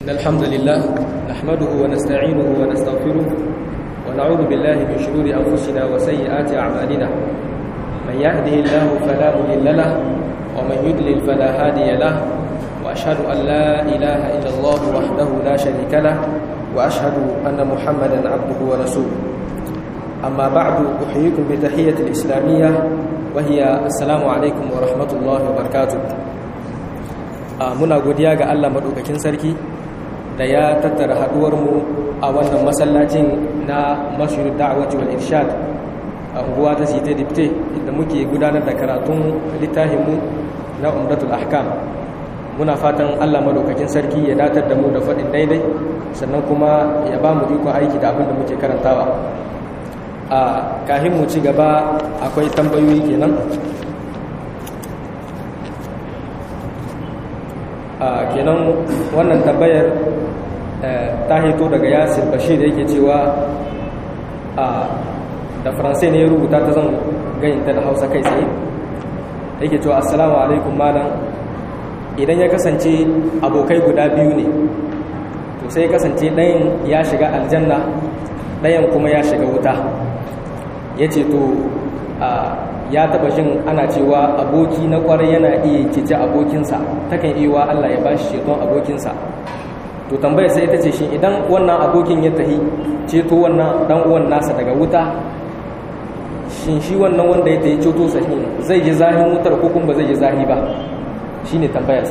إن الحمد لله نحمده ونستعينه ونستغفره ونعوذ بالله من شرور أنفسنا وسيئات أعمالنا من يهده الله فلا مضل له ومن يضلل فلا هادي له وأشهد أن لا إله إلا الله وحده لا شريك له وأشهد أن محمدا عبده ورسوله أما بعد أحييكم بتحية الإسلامية وهي السلام عليكم ورحمة الله وبركاته muna godiya ga Allah maɗaukakin sarki da ya tattara haɗuwarmu a wannan masallacin na mashirin da'awati wal irshad a unguwa ta site dipte inda muke gudanar da karatun littafinmu na umdatul ahkam muna fatan Allah maɗaukakin sarki ya datar da mu da faɗin daidai sannan kuma ya ba mu ikon aiki da abin da muke karantawa a kahin mu ci gaba akwai tambayoyi kenan a kenan wannan tambayar ta hito daga yasir bashir yake cewa a da faransai ne ya rubuta ta zan gayinta da hausa kai tsaye yake cewa assalamu alaikum malam idan ya kasance abokai guda biyu ne to sai ya kasance ɗayan ya shiga aljanna ɗayan kuma ya shiga wuta ya ce to ya taba jin ana cewa aboki na kwarai yana iya cece abokinsa takan iya wa Allah ya bashi ceton abokinsa to tambayar sai ita ce shi idan wannan abokin ya tahi ceto wannan dan uwan nasa daga wuta shin shi wannan wanda ya tahi ceto sa zai ji zahin wutar ko kuma zai ji zahi ba shine tambayar sa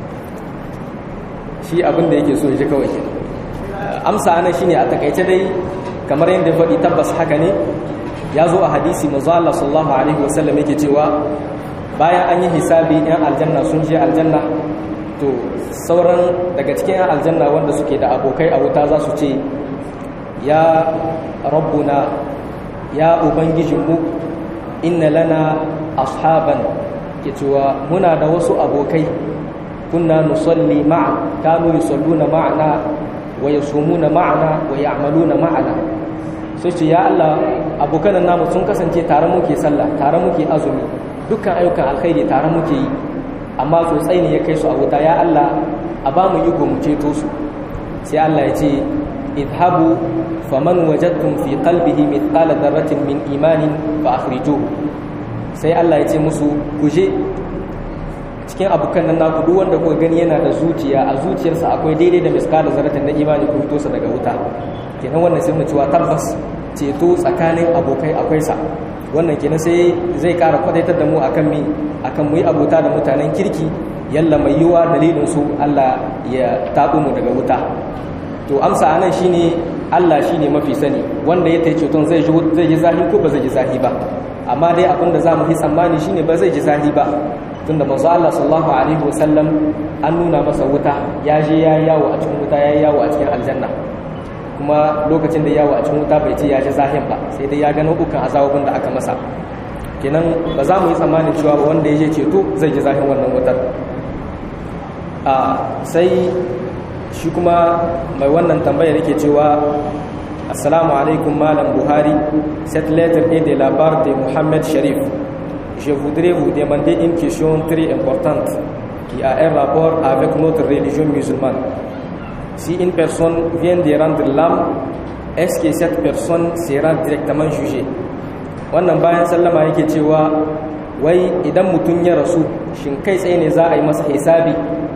shi abin da yake so ya ji kawai amsa ana shine a takaice dai kamar yadda faɗi tabbas haka ne ya zo a hadisi manzo Allah sallallahu alaihi wasallam yake cewa bayan an yi hisabi yan aljanna sun je aljanna to sauran daga cikin yan aljanna wanda suke da abokai a wuta za su ce ya rabbuna ya ubangijinmu inna lana ashaban ke cewa muna da wasu abokai kunna nusalli ma'a kanu yusalluna ma'ana wa yasumuna ma'ana wa ya'maluna ma'ana sai ce ya Allah abokanan namu sun kasance tare muke sallah tare muke azumi dukkan ayyukan alkhairi tare muke yi amma tsotsai ne ya kai su a wuta ya Allah a ba mu iko mu ceto su sai Allah ya ce idhabu faman wajadtum fi qalbihi mithqala dharratin min imanin fa akhrijuhu sai Allah ya ce musu guje cikin abokan nan naku duk wanda kuka gani yana da zuciya a zuciyarsa akwai daidai da miskala zarratin na imani ku fito sa daga wuta kenan wannan sai mu cewa tabbas ceto tsakanin abokai akwai sa wannan kenan sai zai ƙara kwadaitar da mu akan mi akan mu yi abota da mutanen kirki yalla mai yiwa dalilin su Allah ya taɓo mu daga wuta to amsa anan shine Allah shine mafi sani wanda ya tayi ceton zai ji zai ji zahi ko ba zai ji zahi ba amma dai abin da zamu yi tsammani shine ba zai ji zahi ba tunda manzo Allah sallallahu alaihi wasallam an nuna masa wuta ya je ya yawo a cikin wuta ya yawo a cikin aljanna kuma lokacin da yawo a cikin wuta bai ce ya ji zahin ba sai dai ya ga nau'ukan azabobin da aka masa kenan ba za mu yi tsammanin cewa ba wanda ya je ceto zai ji zahin wannan wutar a sai shi kuma mai wannan tambayar yake cewa assalamu alaikum malam buhari cette lettre est de la part de Mohamed Sharif je voudrais vous demander une question très importante qui a un rapport avec notre religion musulmane si une personne vient de rendre l'âme, est-ce que cette personne sera directement jugée wannan bayan sallama yake cewa wai idan mutum ya rasu shin kai tsaye ne za a yi masa hisabi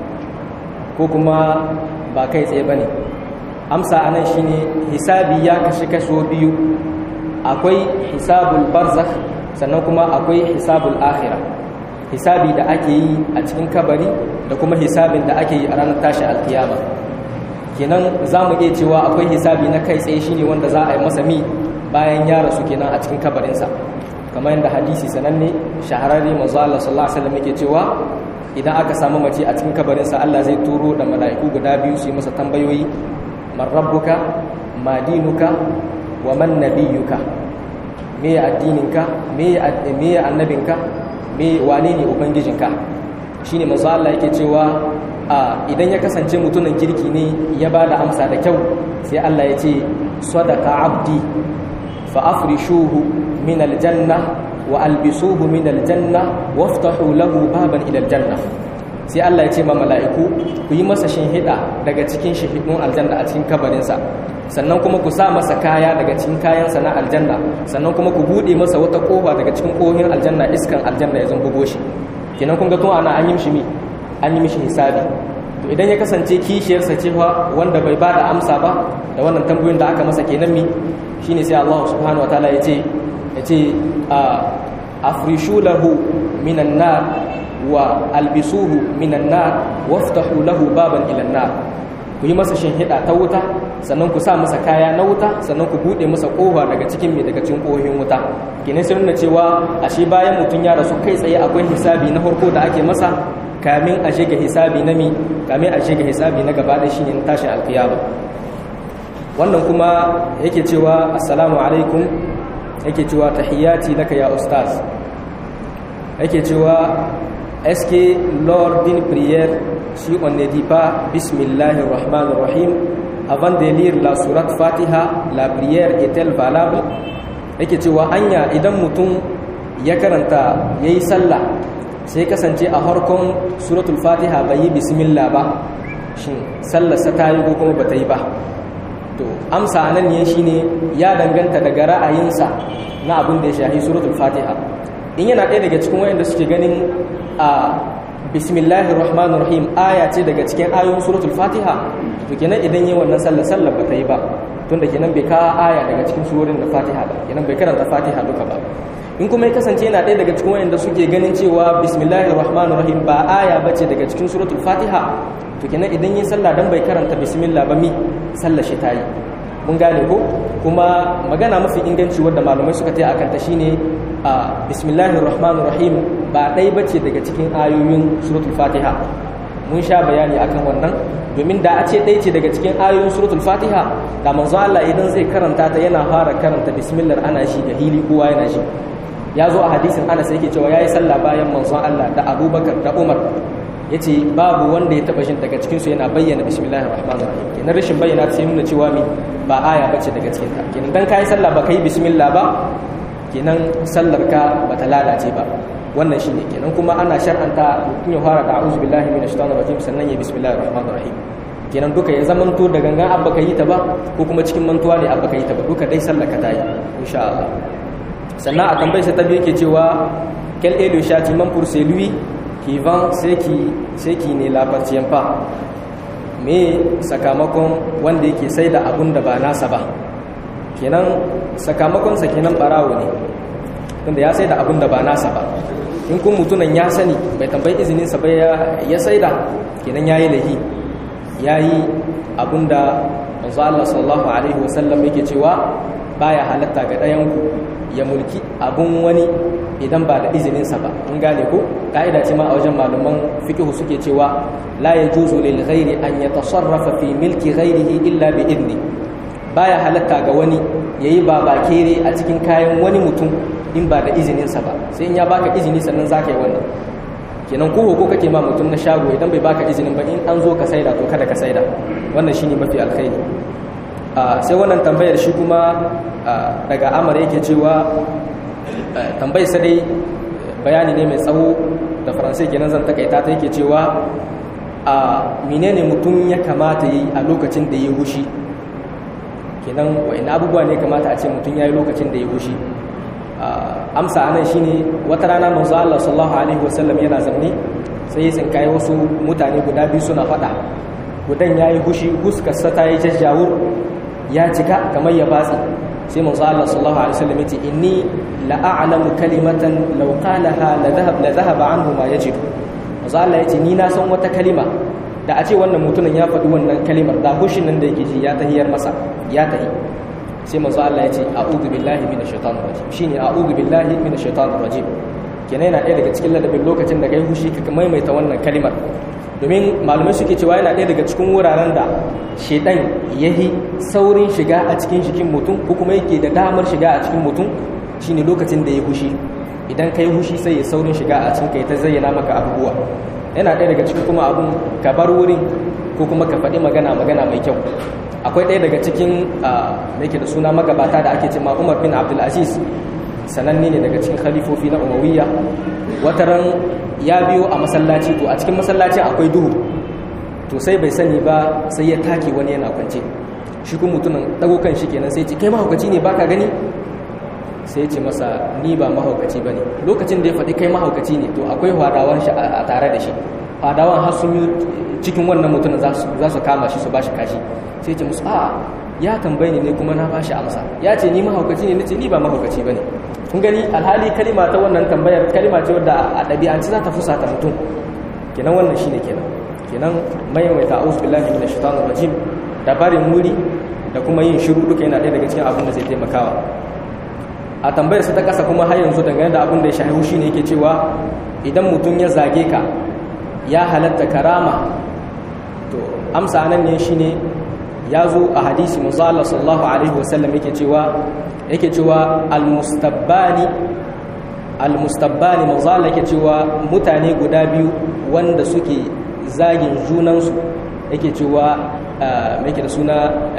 ko kuma ba kai tsaye ba ne amsa a nan shine hisabi ya kashi kaso biyu akwai hisabul barzakh sannan kuma akwai hisabul akhira hisabi da ake yi a cikin kabari da kuma hisabin da ake yi a ranar tashi alkiyama kenan za mu iya cewa akwai hisabi na kai tsaye shine wanda za a yi masa mi bayan ya rasu kenan a cikin kabarinsa kamar yadda hadisi sananne shahararre manzo Allah sallallahu alaihi wasallam yake cewa idan aka samu mace a cikin kabarinsa Allah zai turo da mala'iku guda biyu su yi masa tambayoyi man rabbuka ma dinuka wa man nabiyuka me addininka me me annabinka me wane ne ubangijinka shine manzo Allah yake cewa idan ya kasance mutumin kirki ne ya ba da amsa da kyau sai Allah ya ce sadaka abdi fa afrishuhu min aljanna wa albisuhu min aljanna waftahu lahu baban ila aljanna sai Allah ya ce ma mala'iku ku yi masa shinhida daga cikin shihidun aljanna a cikin kabarinsa sannan kuma ku sa masa kaya daga cikin kayansa na aljanna sannan kuma ku bude masa wata kofa daga cikin kohin aljanna iskan aljanna ya zumbugo shi kenan kun ga tun ana an yi mishi mi an yi mishi hisabi to idan ya kasance kishiyarsa cewa wanda bai ba da amsa ba da wannan tambayoyin da aka masa kenan mi shine sai Allah subhanahu wataala ya ce ya ce afrishu lahu minan nar wa albisuhu minan nar waftahu lahu baban ila nar ku yi masa shinhida ta wuta sannan ku sa masa kaya na wuta sannan ku bude masa kofa daga cikin mai daga cikin kohin wuta kine sai nuna cewa ashe bayan mutum ya rasu kai tsaye akwai hisabi na farko da ake masa kamin a shiga hisabi na mi kamin a shiga hisabi na gaba da shine tashin alkiyama wannan kuma yake cewa assalamu alaikum yake cewa tahiyyati laka ya ustaz yake cewa est-ce que lors d'une prière si on ne dit pas bismillahir rahmanir rahim avant de lire la sourate fatiha la prière est-elle valable yake cewa anya idan mutum ya karanta yayi sallah sai kasance a harkon suratul fatiha bai yi bismillah ba shin sallarsa ta yi ko kuma ba ta yi ba to amsa nan ne shine ya danganta daga ra'ayinsa na abin da ya shahi suratul fatiha in yana ɗaya daga cikin wayanda suke ganin a bismillahir rahmanir rahim aya ce daga cikin ayoyin suratul fatiha to kenan idan yi wannan sallar sallar ba ta yi ba tunda kenan bai kawo aya daga cikin surorin da fatiha ba kenan bai karanta fatiha duka ba in kuma ya kasance yana ɗaya daga cikin wayanda suke ganin cewa bismillahir rahmanir rahim ba aya bace daga cikin suratul fatiha to kenan idan yi sallah dan bai karanta bismillah ba mi sallar shi tayi mun gane ko kuma magana mafi inganci wadda malamai suka tayi akan ta shine a bismillahir rahmanir rahim ba ɗaya bace daga cikin ayoyin suratul fatiha mun sha bayani akan wannan domin da a ce ɗaya ce daga cikin ayoyin suratul fatiha da manzo Allah idan zai karanta ta yana fara karanta bismillah ana shi da hili kowa yana shi ya zo a hadisin Anas yake cewa yayi sallah bayan manzon Allah da Abubakar da Umar yace babu wanda ya taba shin daga cikin su yana bayyana bismillahir rahmanir rahim kenan rashin bayyana sai nuna cewa mi ba aya bace daga cikin ta kenan dan kai sallah ba kai bismillah ba kenan sallar ka bata lalace ba wannan shine kenan kuma ana shar'anta mutum ya fara da a'udhu billahi minash shaitanir rajim sannan ya bismillahir rahmanir rahim kenan duka ya zamanto da gangan abba ka yi ta ba ko kuma cikin mantuwa ne abba ka yi ta ba duka dai sallar ka tayi insha Allah sannan a tambayar sa ta biyu yake cewa quel est le châtiment pour celui qui vend ce qui ce qui ne l'appartient pas me sakamakon wanda yake sai da abun da ba nasa ba kenan sakamakon sa kenan barawo ne tunda ya sai da abun da ba nasa ba in kun mutunan ya sani bai tambayi izinin sa ba ya sai da kenan yayi lahi yayi abun da manzo Allah sallallahu alaihi wasallam yake cewa baya halatta ga ɗayan ku ya mulki abun wani idan ba da izininsa ba mun gane ko ka'ida ce ma a wajen malaman fiqh suke cewa la yajuzu lil ghairi an yatasarrafa fi milki ghairihi illa bi idni baya halatta ga wani yayi babakere a cikin kayan wani mutum in ba da izininsa ba sai in ya baka izini sannan zaka yi wannan kenan ko ko kake ma mutum na shago idan bai baka izinin ba in an zo ka saida to kada ka saida wannan shine mafi alkhairi sai wannan tambayar shi kuma daga amara yake cewa tambayar sa dai bayani ne mai tsawo da faransai kenan zan takaita ta yake cewa a menene mutum ya kamata yi a lokacin da ya hushi kenan wa'in abubuwa ne kamata a ce mutum ya yi lokacin da ya hushi amsa anan shine wata rana manzo Allah sallallahu alaihi wasallam yana zanne sai ya tsinkaye wasu mutane guda biyu suna faɗa gudan yayi hushi huskarsa ta yi jajjawur ya cika kamar ya batsi sai manzo Allah sallallahu alaihi wasallam yace inni la a'lamu kalimatan law qalaha la dhahab la dhahaba anhu ma yajidu manzo Allah yace ni na san wata kalima da a ce wannan mutumin ya faɗi wannan kalimar da hushin nan da yake ji ya tahiyar masa ya tahi sai manzo Allah yace a'udhu billahi minash shaitanir rajim shine a'udhu billahi minash shaitanir rajim kenan yana ɗaya daga cikin ladabin lokacin da kai hushi ka maimaita wannan kalimar domin malamai suke cewa yana ɗaya daga cikin wuraren da shaidan ya yi saurin shiga a cikin jikin mutum ko kuma yake da damar shiga a cikin mutum shine lokacin da ya hushi idan ka yi hushi sai ya saurin shiga a cikin kai ta zayyana maka abubuwa yana ɗaya daga cikin kuma abun ka bar wurin ko kuma ka faɗi magana magana mai kyau akwai ɗaya daga cikin da yake da suna magabata da ake cewa umar bin abdulaziz sananne ne daga cikin khalifofi na umawiyya wataran ya biyo a masallaci to a cikin masallacin akwai duhu to sai bai sani ba sai ya take wani yana kwance shi kuma mutumin dago kan shi kenan sai ce kai mahaukaci ne baka gani sai ce masa ni ba mahaukaci bane lokacin da ya faɗi kai mahaukaci ne to akwai hadawan shi a tare da shi hadawan har sun yi cikin wannan mutumin za su kama shi su bashi kashi sai ce musu a ya tambaye ni ne kuma na bashi amsa ya ce ni mahaukaci ne nace ni ba mahaukaci bane kun gani alhali kalima ta wannan tambayar kalima ce wadda a ɗabi'ance za ta fusata mutum kenan wannan shine kenan kenan maimaita a'udhu billahi minash shaitanir rajim da barin muri da kuma yin shiru duka yana ɗaya daga cikin abin da zai taimakawa a tambayar sa ta kasa kuma har yanzu dangane da abin da ya shahihu shine yake cewa idan mutum ya zage ka ya halatta karama to amsa nan ne shine ya zo a hadisi manzo Allah sallallahu alaihi wasallam yake cewa yake cewa almustabbani almustabbani manzo Allah yake cewa mutane guda biyu wanda suke zagin junansu yake cewa mai yake da suna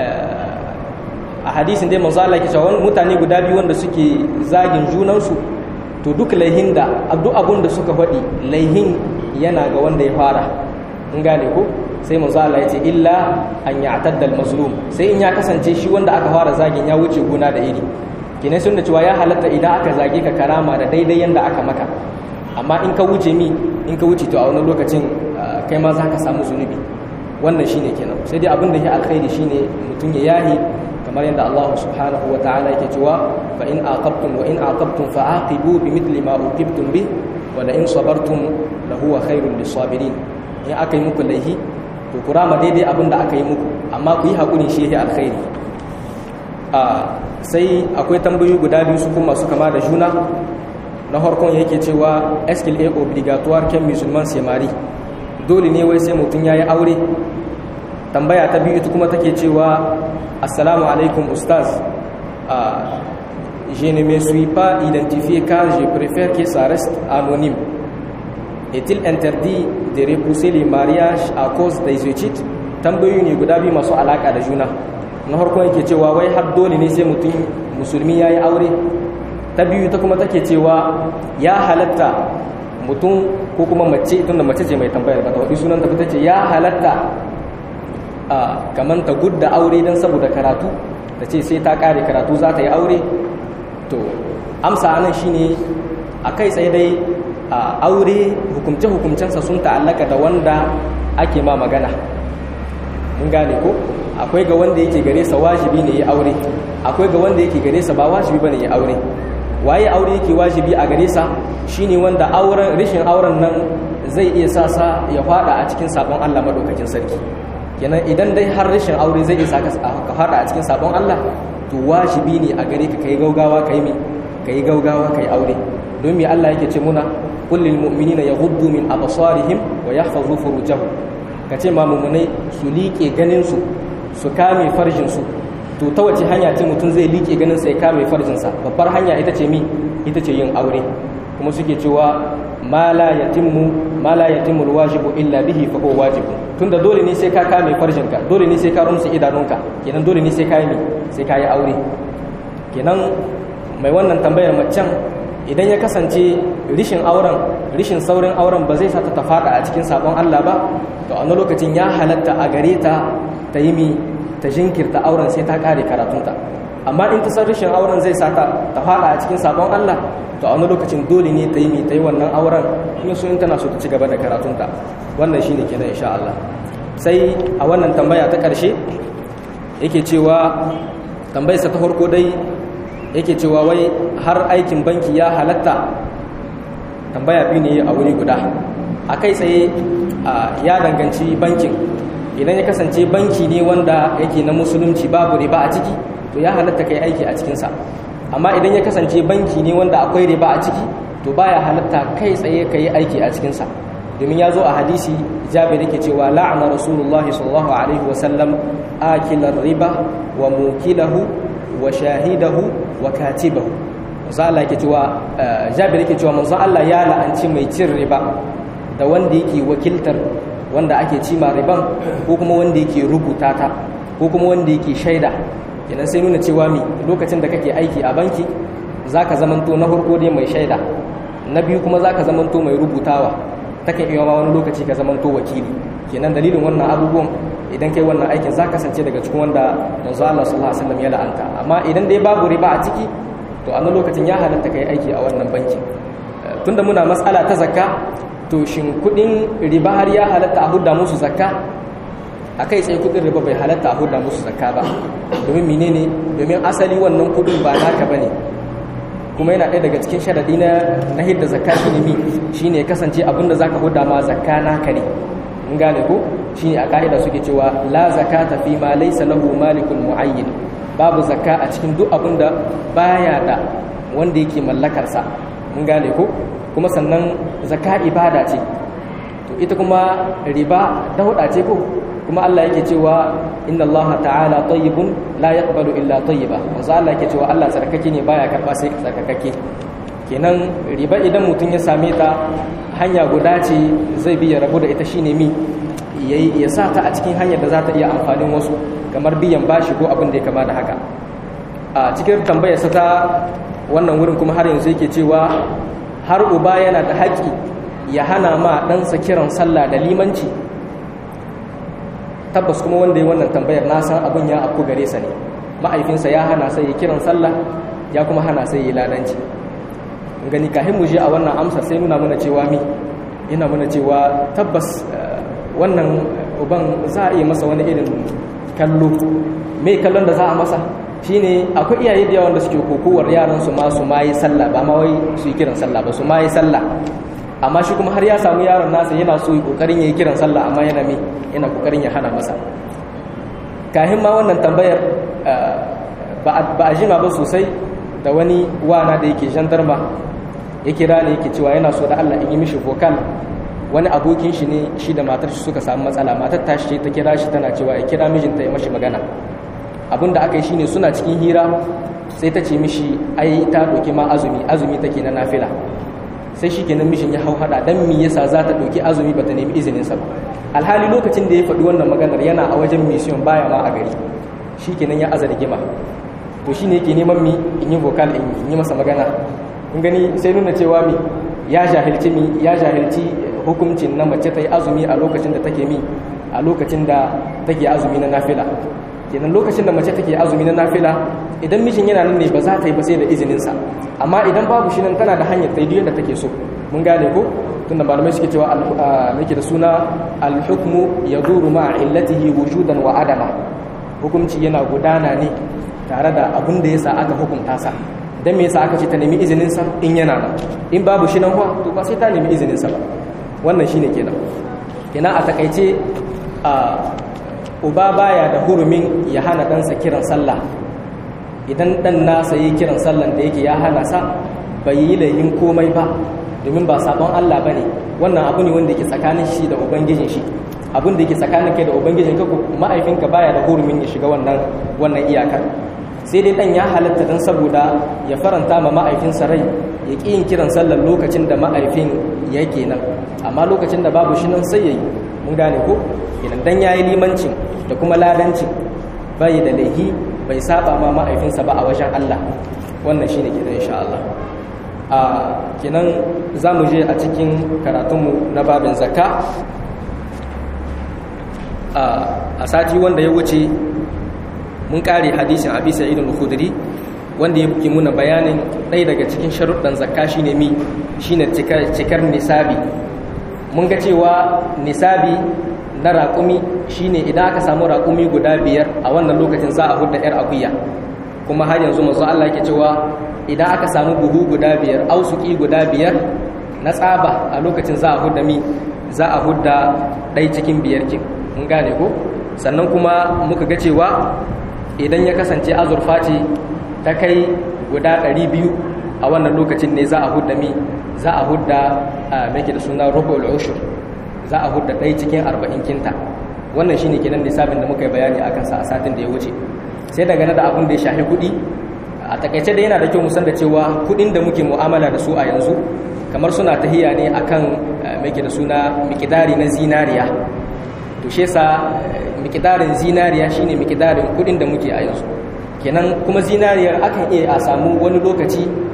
a hadisin dai manzo Allah yake cewa mutane guda biyu wanda suke zagin junansu to duk laihin da duk abun da suka faɗi laihin yana ga wanda ya fara in gane ko sai manzo Allah ya ce illa an ya'tadda al-mazlum sai in ya kasance shi wanda aka fara zagin ya wuce gona da iri kine sun da cewa ya halatta idan aka zage ka karama da daidai yanda aka maka amma in ka wuce mi in ka wuce to a wani lokacin kai ma za ka samu zunubi wannan shine kenan sai dai abin da ya alkhairi shine mutum ya yahi kamar yadda Allah subhanahu wa ta'ala yake cewa fa in aqabtum wa in aqabtum fa aqibu bi mithli ma uqibtum bi wa la in sabartum la huwa khairul lisabirin in aka yi muku laihi to ku rama daidai abin da aka yi muku amma ku yi hakuri shi yake alkhairi a sai akwai tambayoyi guda biyu su kuma su kama da juna na harkon yake cewa eskil a obligatoire ken musulman semari dole ne wai sai mutum ya yi aure tambaya ta biyu ita kuma take cewa assalamu alaikum ustaz je ne me suis pas identifié car je préfère que ça reste anonyme est-il interdit de repousser les mariages à cause des études tambayoyi ne guda biyu masu alaka da juna na harkon yake cewa wai har dole ne sai mutum musulmi ya yi aure ta biyu ta kuma take cewa ya halatta mutum ko kuma mace tun da mace ce mai tambayar ba ta waɗi sunan ta ce ya halatta a kamar ta gudda aure don saboda karatu ta ce sai ta kare karatu za ta yi aure to amsa anan shine a kai tsaye dai a aure hukumce-hukumcensa sun ta'allaka da wanda ake ma magana mun gane ko akwai ga wanda yake gare sa wajibi ne ya aure akwai ga wanda yake gare sa ba wajibi bane ya aure waye aure yake wajibi a gare sa shine wanda auren rishin auren nan zai iya sa sa ya fada a cikin sabon Allah madaukakin sarki kenan idan dai har rishin aure zai iya saka ka fada a cikin sabon Allah to wajibi ne a gare ka kai gaugawa kai mi kai gaugawa kai aure don me Allah yake ce muna qul lil mu'minina yaghuddu min absarihim wa yahfazu furujahum kace ma mu'minai su liƙe ganin su su kame farjin su to ta wace hanya ce mutum zai liƙe ganin sai kame farjinsa babbar hanya ita ce mi ita ce yin aure kuma suke cewa ma la yatimmu ma la yatimmu alwajibu illa bihi fa huwa wajib tunda dole ne sai ka kame farjinka dole ne sai ka rumsa idanunka kenan dole ne sai ka yi sai ka yi aure kenan mai wannan tambayar macen idan ya kasance rishin auren rishin saurin auren ba zai sa ta fada a cikin sabon Allah ba to a lokacin ya halatta a gare ta ta yi mi ta jinkirta auren sai ta kare karatunta amma in ta san rashin auren zai sa ta ta fada a cikin sabon Allah to a wani lokacin dole ne ta yi mi ta yi wannan auren in so in tana so ta ci gaba da karatunta wannan shine kenan insha Allah sai a wannan tambaya ta karshe yake cewa tambayarsa ta farko dai yake cewa wai har aikin banki ya halatta tambaya biyu ne a wuri guda a kai tsaye ya danganci bankin idan ya kasance banki ne wanda yake na musulunci babu riba a ciki to ya halatta kai aiki a cikinsa amma idan ya kasance banki ne wanda akwai riba a ciki to baya halatta kai tsaye ka yi aiki a cikinsa domin ya zo a hadisi jabir yake cewa la'ana rasulullahi sallallahu alaihi wasallam akilar riba wa mukilahu wa shahidahu wa katibahu manzo Allah yake cewa jabir yake cewa manzo Allah ya la'anci mai cin riba da wanda yake wakiltar wanda ake cima riban ko kuma wanda yake rubuta ta ko kuma wanda yake shaida kenan sai nuna cewa mi lokacin da kake aiki a banki zaka zamanto na farko dai mai shaida na biyu kuma zaka zamanto mai rubutawa takan iya ma wani lokaci ka zamanto wakili kenan dalilin wannan abubuwan idan kai wannan aikin za kasance daga cikin wanda manzo Allah sallallahu alaihi wasallam ya la'anta amma idan dai babu riba a ciki to a lokacin ya halatta kai aiki a wannan bankin tunda muna matsala ta zakka to shin kudin riba har ya halatta a hudda musu zakka a kai tsaye kudin riba bai halatta a hudda musu zakka ba domin menene domin asali wannan kudin ba naka bane kuma yana ɗaya daga cikin sharadi na na hidda zakka shine mi shine ya kasance abinda zaka hudda ma zakka naka ne in gane ko shine a ka'ida suke cewa la zakata fi ma laysa lahu malikun muayyin babu zakka a cikin duk abinda baya da wanda yake mallakar sa mun gane ko kuma sannan zakka ibada ce to ita kuma riba dauda ce ko kuma Allah yake cewa inna Allah ta'ala tayyibun la yaqbalu illa tayyiba manzo Allah yake cewa Allah tsarkake ne baya karba sai tsarkake kenan riba idan mutum ya same ta hanya guda ce zai bi ya rabu da ita shine mi ya sa ta a cikin hanyar da za ta iya amfanin wasu kamar biyan bashi ko abin da ya kama da haka a cikin tambayar sa ta wannan wurin kuma har yanzu yake cewa har uba yana da haƙƙi ya hana ma ɗansa kiran sallah da limanci tabbas kuma wanda ya wannan tambayar na san abin ya afku gare sa ne ma'aifinsa ya hana sai ya kiran sallah ya kuma hana sai ya ladanci gani kahin mu je a wannan amsa sai nuna mana cewa mi yana mana cewa tabbas wannan uban za a iya masa wani irin kallo me kallon da za a masa shine akwai iyaye da yawan da suke kokowar yaran su ma su ma yi sallah ba ma wai su yi kiran sallah ba su ma yi sallah amma shi kuma har ya samu yaron nasa yana so kokarin yayi kiran sallah amma yana me yana kokarin ya hana masa kahin ma wannan tambayar ba a jima ba sosai da wani wana da yake jandarma ya kira ne yake cewa yana so da Allah in yi mishi vocal wani abokin shi ne shi da matar shi suka samu matsala matar ta shi ta kira shi tana cewa ya kira mijinta ya mashi magana abin da aka yi shine suna cikin hira sai ta ce mishi ai ta ɗauki ma azumi azumi take na nafila sai shi kenan mishin ya hau hada dan me yasa za ta ɗauki azumi ba ta nemi izinin sa ba alhali lokacin da ya faɗi wannan maganar yana a wajen mission baya ma a gari shi kenan ya aza rigima to shi ne yake neman mi in yi vocal in yi masa magana kun gani sai nuna cewa mi ya jahilci mi ya jahilci hukuncin na mace ta yi azumi a lokacin da take mi a lokacin da take azumi na nafila kenan lokacin da mace take azumi na nafila idan mijin yana nan ne ba za ta yi ba sai da izininsa amma idan babu shi nan tana da hanyar ta yi da take so mun gane ko tunda malamai suke cewa muke da suna alhukmu yaduru ma illatihi wujudan wa adama hukunci yana gudana ne tare da abin da yasa aka hukunta sa dan me yasa aka ce ta nemi izinin sa in yana nan in babu shi nan kuwa to ba sai ta nemi izinin sa ba wannan shine kenan kenan a takaice a uba baya da hurumin ya hana ɗansa kiran sallah idan ɗan nasa yi kiran sallan da yake ya hana sa bai yi layin komai ba domin ba sabon Allah ba ne wannan abu ne wanda yake tsakanin shi da ubangijin shi abin da yake tsakanin kai da ubangijin ka ma'aifinka baya da hurumin ya shiga wannan wannan iyakar sai dai ɗan ya halatta don saboda ya faranta ma ma'aifinsa rai ya ƙi yin kiran sallar lokacin da ma'aifin yake nan amma lokacin da babu shi nan sai ya yi mun gane ko idan dan yayi limancin da kuma ladancin bai da laihi bai saba ma ma'aifinsa ba a wajen Allah wannan shine kenan insha Allah a kenan zamu je a cikin karatunmu na babin zakka a sati wanda ya wuce mun kare hadisin Abi Sa'id al-Khudri wanda ya buki muna bayanin ɗaya daga cikin sharuɗan zakka shine mi shine cikar nisabi mun ga cewa nisabi na raƙumi shine idan aka samu raƙumi guda biyar a wannan lokacin za a hudda 'yar akuya kuma har yanzu manzo Allah yake cewa idan aka samu buhu guda biyar ausuki guda biyar na tsaba a lokacin za a hudda mi za a hudda ɗai cikin biyar kin mun gane ko sannan kuma muka ga cewa idan ya kasance azurfa ce ta kai guda ɗari biyu a wannan lokacin ne za a hudda mi za a hudda mai da suna rubul ushur za a hudda ɗaya cikin arba'in kinta wannan shine kenan lissafin da muka yi bayani a kansa a satin da ya wuce sai dangane da abin da ya shafi kuɗi a takaice da yana da kyau musan da cewa kuɗin da muke mu'amala da su a yanzu kamar suna tahiya ne akan mai da suna mikidari na zinariya to shi yasa mikidarin zinariya shine mikidarin kuɗin da muke a yanzu kenan kuma zinariyar akan iya a samu wani lokaci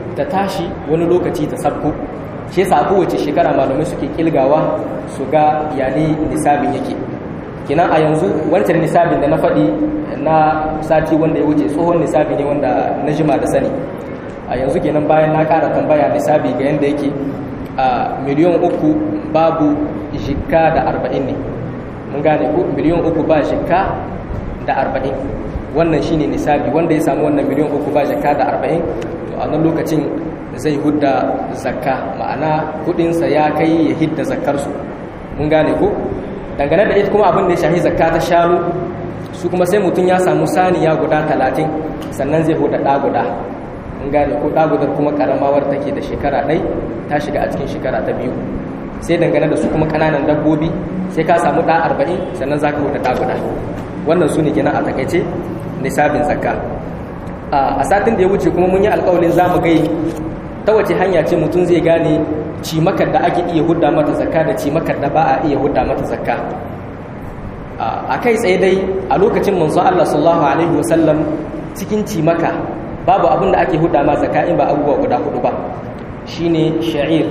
ta tashi wani lokaci ta sabko shi yasa kowace shekara malamai suke kilgawa su ga yane nisabin yake kinan a yanzu wancan nisabin da na faɗi na sati wanda ya wuce tsohon nisabi ne wanda na jima da sani a yanzu kenan bayan na ƙara tambaya nisabi ga yadda yake a miliyan uku babu jikka da arba'in ne mun gane ko miliyan uku ba jikka da arba'in wannan shine nisabi wanda ya samu wannan miliyan uku ba jikka da arba'in to a nan lokacin zai hudda zakka ma'ana kudinsa ya kai ya hidda zakkarsu mun gane ko dangane da ita kuma abin da ya shahi zakka ta shanu su kuma sai mutum ya samu saniya guda talatin sannan zai hudda ɗa guda mun gane ko ɗa gudar kuma ƙaramawar take da shekara ɗai ta shiga a cikin shekara ta biyu sai dangane da su kuma ƙananan dabbobi sai ka samu ɗa arba'in sannan za ka hudda ɗa guda wannan su ne kenan a takaice nisabin zakka a satin da ya wuce kuma mun yi alƙawalin za mu gai ta wace hanya ce mutum zai gane cimakar da ake iya hudda mata zakka da cimakar da ba a iya hudda mata zakka a kai tsaye dai a lokacin manzo Allah sallallahu alaihi wasallam cikin cimaka babu abin da ake hudda ma zakka in ba abubuwa guda hudu ba shine sha'ir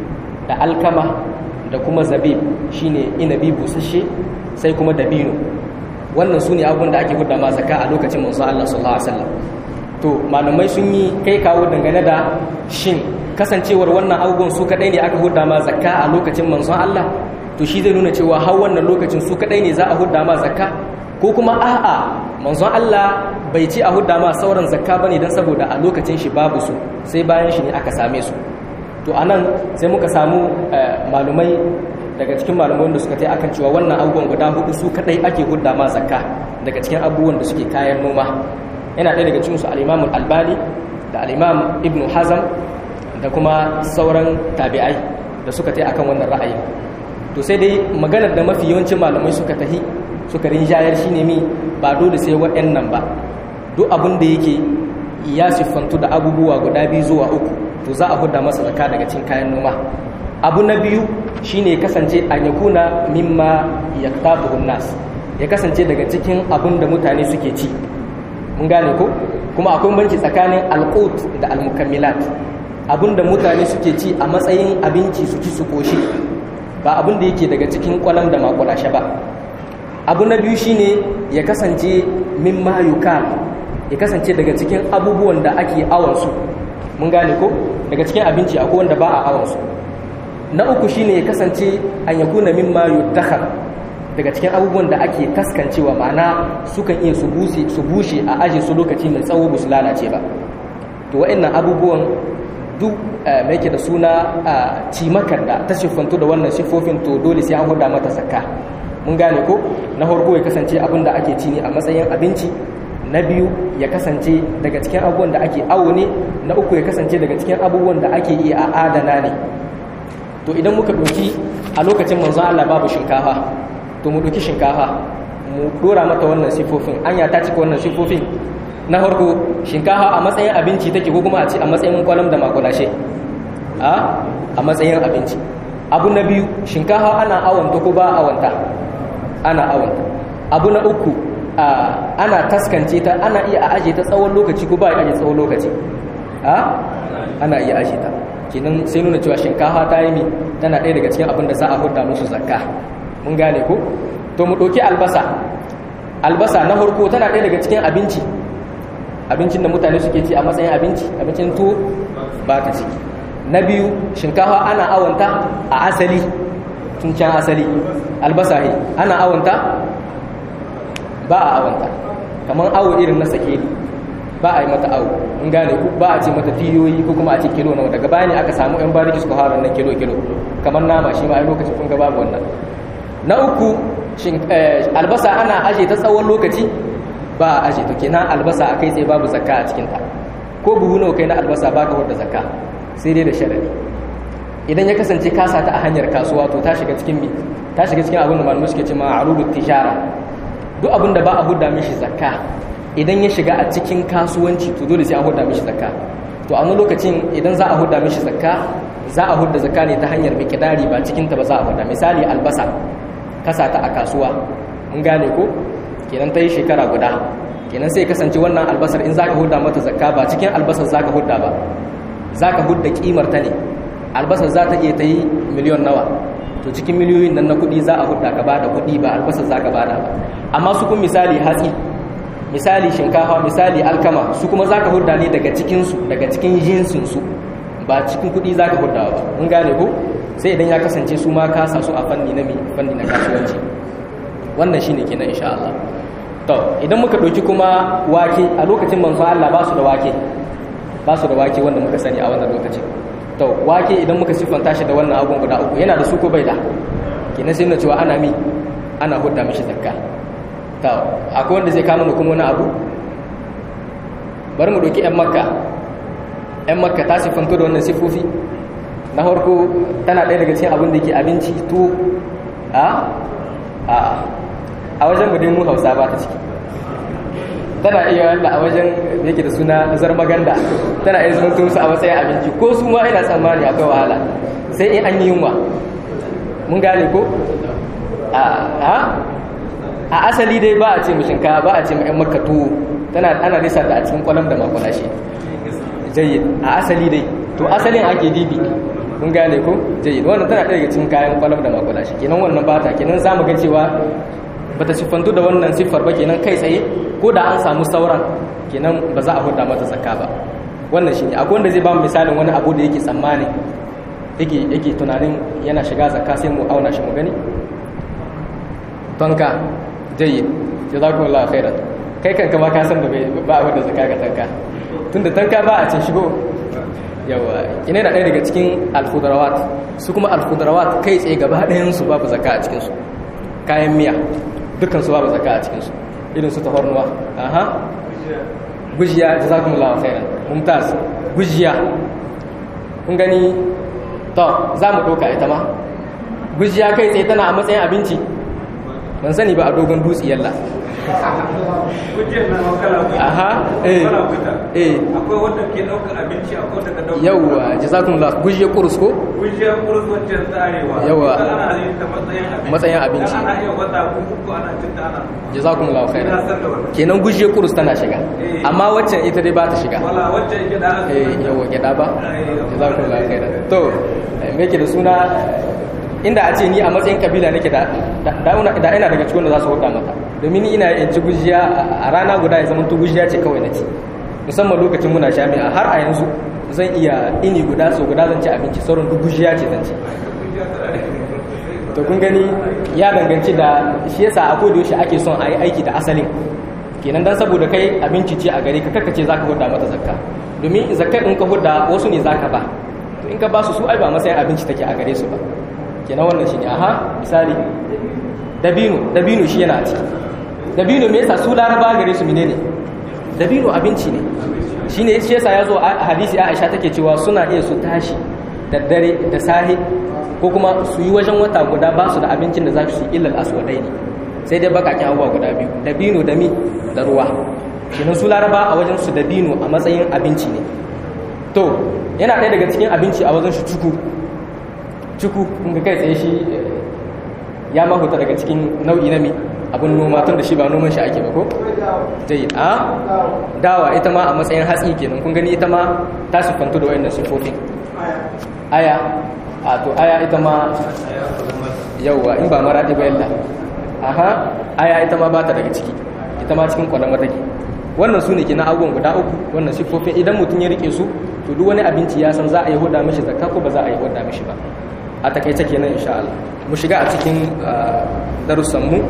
da alkama da kuma zabib shine inabi busasshe sai kuma dabino wannan su ne abin da ake hudda ma zakka a lokacin manzo Allah sallallahu alaihi wasallam to malamai sun yi kai kawo dangane da shin kasancewar wannan abubuwan su kadai ne aka hudda ma zakka a lokacin manzon Allah to shi zai nuna cewa har wannan lokacin su kadai ne za a hudda ma zakka ko kuma a'a manzon Allah bai ci a hudda ma sauran zakka bane dan saboda a lokacin shi babu su sai bayan shi ne aka same su to anan sai muka samu malumai daga cikin malamai da suka tai akan cewa wannan abubuwan guda hudu su kadai ake hudda ma zakka daga cikin abubuwan da suke kayan noma yana ɗaya daga cikinsu al'imamun albani da al'imam ibn hazam da kuma sauran tabi'ai da suka ta akan wannan ra'ayi to sai dai maganar da mafi yawancin malamai suka tahi suka rinjayar shi ne mi ba dole sai waɗannan ba duk abin da yake ya siffantu da abubuwa guda biyu zuwa uku to za a huda masa zaka daga cikin kayan noma abu na biyu shine kasance an yakuna mimma yaktabuhun nas ya kasance daga cikin abin da mutane suke ci mun gane ko kuma akwai banci tsakanin alqut da almukammilat abinda mutane suke ci a matsayin abinci su ci su koshi ba abin da yake daga cikin kwalam da makulashe ba abu na biyu shine ya kasance mimma yukal ya kasance daga cikin abubuwan da ake awon su mun gane ko daga cikin abinci akwai wanda ba a awon su na uku shine ya kasance an yakuna mimma yudakhar daga cikin abubuwan da ake taskancewa ma'ana sukan iya su bushe a aji su lokaci mai tsawo ba su lalace ba to wa'annan abubuwan duk mai ke da suna cimakar da ta siffantu da wannan siffofin to dole sai an huda mata zakka mun gane ko na farko ya kasance abin da ake ci ne a matsayin abinci na biyu ya kasance daga cikin abubuwan da ake awo ne na uku ya kasance daga cikin abubuwan da ake iya adana ne to idan muka ɗauki a lokacin manzo Allah babu shinkafa to mu ɗauki shinkafa mu ɗora mata wannan sifofin anya ta cika wannan sifofin na farko shinkafa a matsayin abinci take ko kuma a ce a matsayin kwalam da makulashe a a matsayin abinci abu na biyu shinkafa ana awanta ko ba awanta ana awanta abu na uku ana taskance ta ana iya a aje ta tsawon lokaci ko ba a aje tsawon lokaci a ana iya aje ta kenan sai nuna cewa shinkafa ta yi mi tana ɗaya daga cikin abin da za a hudda musu zakka mun gane ko to mu ɗauki albasa albasa na farko tana ɗaya daga cikin abinci abincin da mutane suke ci a matsayin abinci abincin tuwo ba ta ciki na biyu shinkafa ana awanta a asali tun can asali albasa he ana awanta ba a awanta kamar awo irin na sake ba a yi mata awo in gane ku ba a ce mata tiyoyi ko kuma a ce kilo nawa daga baya ne aka samu yan bariki suka fara nan kilo kilo kamar nama shi ma a lokacin kun ga babu wannan na uku albasa ana aje ta tsawon lokaci ba a aje to kenan albasa a kai tsaye babu zakka a cikinta ko buhu nawa kai na albasa ba ka wadda zakka sai dai da sharadi idan ya kasance kasa ta a hanyar kasuwa to ta shiga cikin mi ta shiga cikin abin da malamai suke ce ma arudut tijara duk abin da ba a hudda mishi zakka idan ya shiga a cikin kasuwanci to dole sai an hudda mishi zakka to a wani lokacin idan za a hudda mishi zakka za a hudda zakka ne ta hanyar mikidari ba cikin ta ba za a hudda misali albasa kasa ta a kasuwa mun gane ko kenan ta yi shekara guda kenan sai kasance wannan albasar in za ka hudda mata zakka ba cikin albasar za ka hudda ba zaka hudda kimar ta ne albasa za ta iya ta yi miliyon nawa to cikin miliyoyin nan na kuɗi za a hudda ka bada kuɗi ba albasa za ka bada ba amma su kun misali hatsi misali shinkafa misali alkama su kuma za ka hudda ne daga cikinsu daga cikin jinsinsu ba cikin kuɗi za ka hudda ba mun gane ko sai idan ya kasance su ma ka sa su a fanni na mi fanni na kasuwanci wannan shine kenan insha Allah to idan muka ɗauki kuma wake a lokacin manzo Allah ba su da wake ba su da wake wanda muka sani a wannan lokacin to wake idan muka siffanta shi da wannan abun guda uku yana da su ko bai da kenan sai na cewa ana mi ana hudda mishi zakka to akwai wanda zai kama kuma wani abu bari mu ɗauki 'yan makka 'yan makka ta siffanto da wannan siffofi na farko tana ɗaya daga cikin abin da ke abinci tuwo a a a wajen mu dai mu hausa ba ta ciki tana iya wanda a wajen da yake da suna zarmaganda tana iya zama musu a matsayin abinci ko su ma ina tsammani akwai wahala sai in an yi yunwa mun gane ko a a asali dai ba a ce shinkafa ba a ce ma'yan maka tuwo tana ana nisa da a cikin kwalam da makwalashe jayyid a asali dai to asalin ake dibi mun gane ko jayyid wannan tana ɗaya daga cikin kayan kwalam da makwalashe kenan wannan ba ta kenan za mu ga cewa bata siffantu da wannan siffar ba kenan kai tsaye ko da an samu sauran kenan ba za a huda mata zakka ba wannan shine akwai wanda zai ba mu misalin wani abu da yake tsammani yake yake tunanin yana shiga zakka sai mu auna shi mu gani tonka jayyid jazakumullahu khairan kai kanka ma ka san da ba wanda zakka ga tanka tunda tanka ba a cin shigo yawa ina da ɗaya daga cikin alfudrawat su kuma alfudrawat kai tsaye gaba ɗayan su babu zakka a cikin su kayan miya dukkan su babu zakka a cikin su irin su tafarnuwa aha gujiya jazakumullahu khairan mumtaz gujiya kun gani to za mu ɗauka ita ma gujiya kai tsaye tana a matsayin abinci ban sani ba a dogon dutse yalla Kujiyar na wakala aha eh eh akwai wanda ke ɗaukar abinci akwai wanda ka ɗaukar yawwa jazakumullahu gujiya kurus ko Kujiyar kurus wancan tsarewa Yawa. ita ana yin ta matsayin abinci Matsayin abinci. Dan ana iya wata uku ana cin ta ana jazakumullahu khairan ina san da wannan kenan gujiya kurus tana shiga Eh. amma waccan ita dai ba ta shiga wala wacce yake da aka eh yawa gyada ba Eh, jazakumullahu khairan to eh, me ke da suna inda a ce ni a matsayin kabila nake da da da- da ina daga cikin da za su huda mata domin ni ina yin ci gujiya a- a rana guda ya zama to gujiya ce kawai nace musamman lokacin muna jami'a har a yanzu zan iya ini guda so guda zan ci abinci sauran duk gujiya ce zan ci to kun gani ya danganci da shi yasa a koda yaushe ake son a yi aiki da asalin kenan dan saboda kai abinci ce a gare ka kakace zaka hudda mata zakka domin zakka in ka hudda wasu ne zaka ba to in ka ba su su ai ba matsayin abinci take a gare su ba kenan wannan shine aha misali dabino dabino shi yana a ciki dabino me yasa su laraba gare su menene dabino abinci ne shine shi yasa yazo a hadisi Aisha take cewa suna iya su tashi da dare da sahi ko kuma su yi wajen wata guda ba su da abincin da za su yi illal aswadai ne sai dai bakakin abubuwa guda biyu dabino da mi da ruwa kenan su laraba a wajen su dabino a matsayin abinci ne to yana ɗaya daga cikin abinci a wajen shi cuku cuku kun ga kai tsaye shi eh, ya mahuta daga cikin nau'i na mi abin noma tun da shi ba noman shi ake ba ko jayyid a dawa ita ma a matsayin hatsi kenan kun gani ita ma ta siffantu da wayannan siffofin aya a to aya ita ma yauwa in ba maraɗi ba yalla aha aya ita ma ba ta daga ciki ita ma cikin kwalama take wannan su ne ke na abubuwan guda uku wannan siffofin idan mutum ya rike su to duk wani abinci ya san za a yi huda mishi zakka ko ba za a yi huda mishi ba a takaice kenan insha Allah mu shiga a cikin darussan mu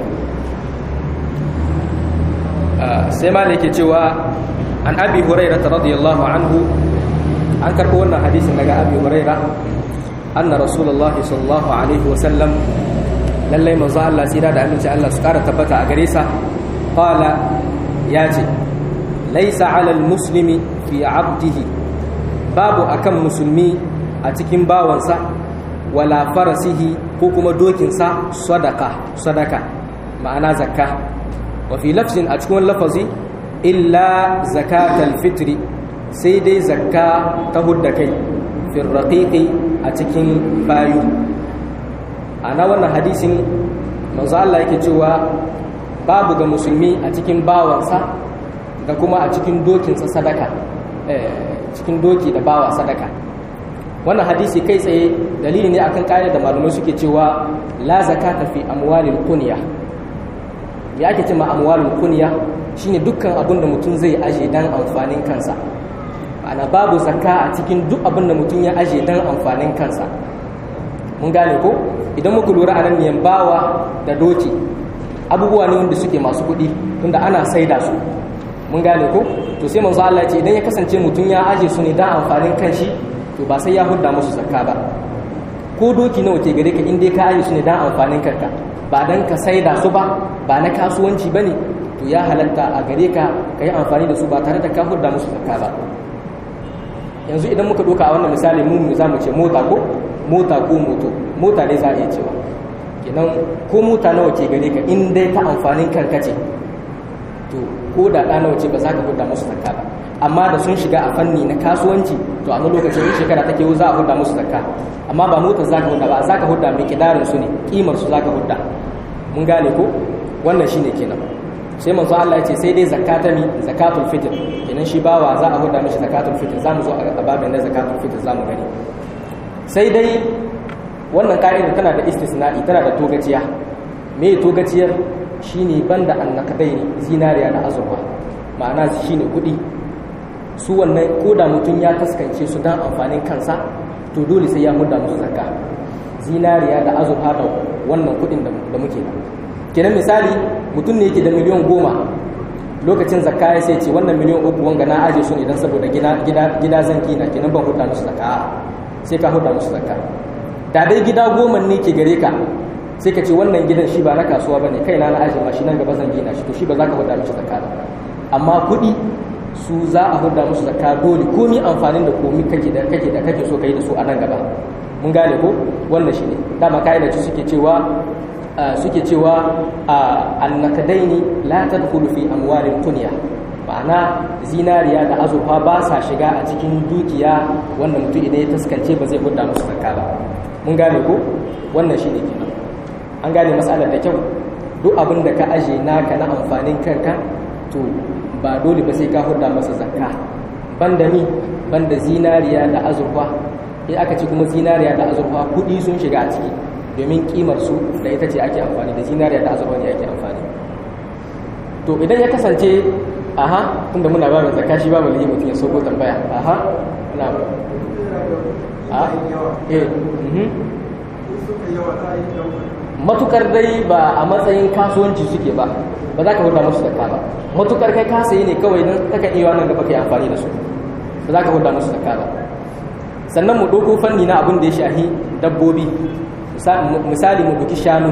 sai ma da yake cewa an abi hurairah radiyallahu anhu an karɓo wannan hadisin daga abi hurairah anna rasulullahi sallallahu alaihi wa sallam lallai manzo Allah tsira da aminci Allah su ƙara tabbata a gare sa qala ya ce laisa alal muslimi fi abdihi babu akan musulmi a cikin bawansa wala farasihi ko kuma dokinsa sadaka sadaka ma'ana zakka wa fi lafzin a cikin lafazi illa zakatal fitri sai dai zakka ta hudda kai fil raqiqi a cikin bayu ana wannan hadisin manzo Allah yake cewa babu ga musulmi a cikin bawansa da kuma a cikin dokinsa sadaka cikin doki da bawa sadaka wannan hadisi kai tsaye dalili ne akan ƙa'ida da malamai suke cewa la zakata fi amwalil kunya ya ake cewa amwalil kunya shine dukkan abin da mutum zai aje dan amfanin kansa ma'ana babu zakka a cikin duk abin da mutum ya aje dan amfanin kansa mun gane ko idan muka lura a nan ne bawa da doki abubuwa ne wanda suke masu kuɗi tunda ana saida su mun gane ko to sai manzo Allah ya ce idan ya kasance mutum ya aje su ne dan amfanin kanshi to ba sai ya hudda musu zakka ba ko doki nawa ke gare ka in dai ka aje su ne dan amfanin kanka ba dan ka saida su ba ba na kasuwanci bane to ya halatta a gare ka ka yi amfani da su ba tare da ka hudda musu zakka ba yanzu idan muka doka a wannan misali mu za mu ce mota ko mota ko moto mota dai za a iya cewa kenan ko mota nawa ke gare ka in dai ta amfanin kanka ce to ko da ɗa nawa ce ba za ka hudda musu zakka ba amma da sun shiga a fanni na kasuwanci to a lokacin in shekara take za a hudda musu zakka amma ba motar za ka hudda ba za ka hudda mai kidarin su ne kimar su za ka hudda mun gane ko wannan shine kenan sai manzo Allah ya ce sai dai zakata mi zakatul fitr kenan shi bawa za a hudda mishi zakatul fitr zamu zo a babin na zakatul fitr zamu gani sai dai wannan ka'ida tana da istisna'i tana da togaciya me togaciyar shine banda annakadai zinariya da azurfa ma'ana shine kuɗi su wannan koda mutum ya taskance su dan amfanin kansa to dole sai ya hudda musu zakka zinariya da azurfa da wannan kuɗin da muke da kenan misali mutum ne yake da miliyan goma lokacin zakka ya sai ce wannan miliyan uku wanga na aje su ne don saboda gida zan gina kenan ban hudda musu zakka sai ka hudda musu zakka da dai gida goma ne ke gare ka sai ka ce wannan gidan shi ba na kasuwa bane kai na na aje ma shi nan gaba zan gina shi to shi ba za ka hudda musu zakka ba amma kuɗi su za a hudda musu zakka dole komi amfanin da komi kake da kake da kake so kai da su a nan gaba mun gane ko wannan shine dama kaida ce suke cewa suke cewa annakadaini la tadkhulu fi amwalil kunya ma'ana zinariya da azurfa ba sa shiga a cikin dukiya wanda mutum idan ya taskance ba zai hudda musu zakka ba mun gane ko wannan shine kenan an gane matsalar da kyau duk abin da ka aje naka na amfanin kanka to ba dole ba sai ka hudda masa zakka banda mi banda zinariya da azurfa in aka ce kuma zinariya da azurfa kuɗi sun shiga a ciki domin kimar su da ita ce ake amfani da zinariya da azurfa ne ake amfani to idan ya kasance aha tunda muna ba mai zakka shi ba mu liyi mutum ya soko tambaya aha na a eh matukar dai ba a matsayin kasuwanci suke ba ba za ka hurda musu zakka ba matukar kai ka sayi ne kawai don kaka iya nan gaba kai amfani da su ba za ka hurda musu zakka ba sannan mu ɗauko fanni na abin da ya shahi dabbobi misali mu duki shanu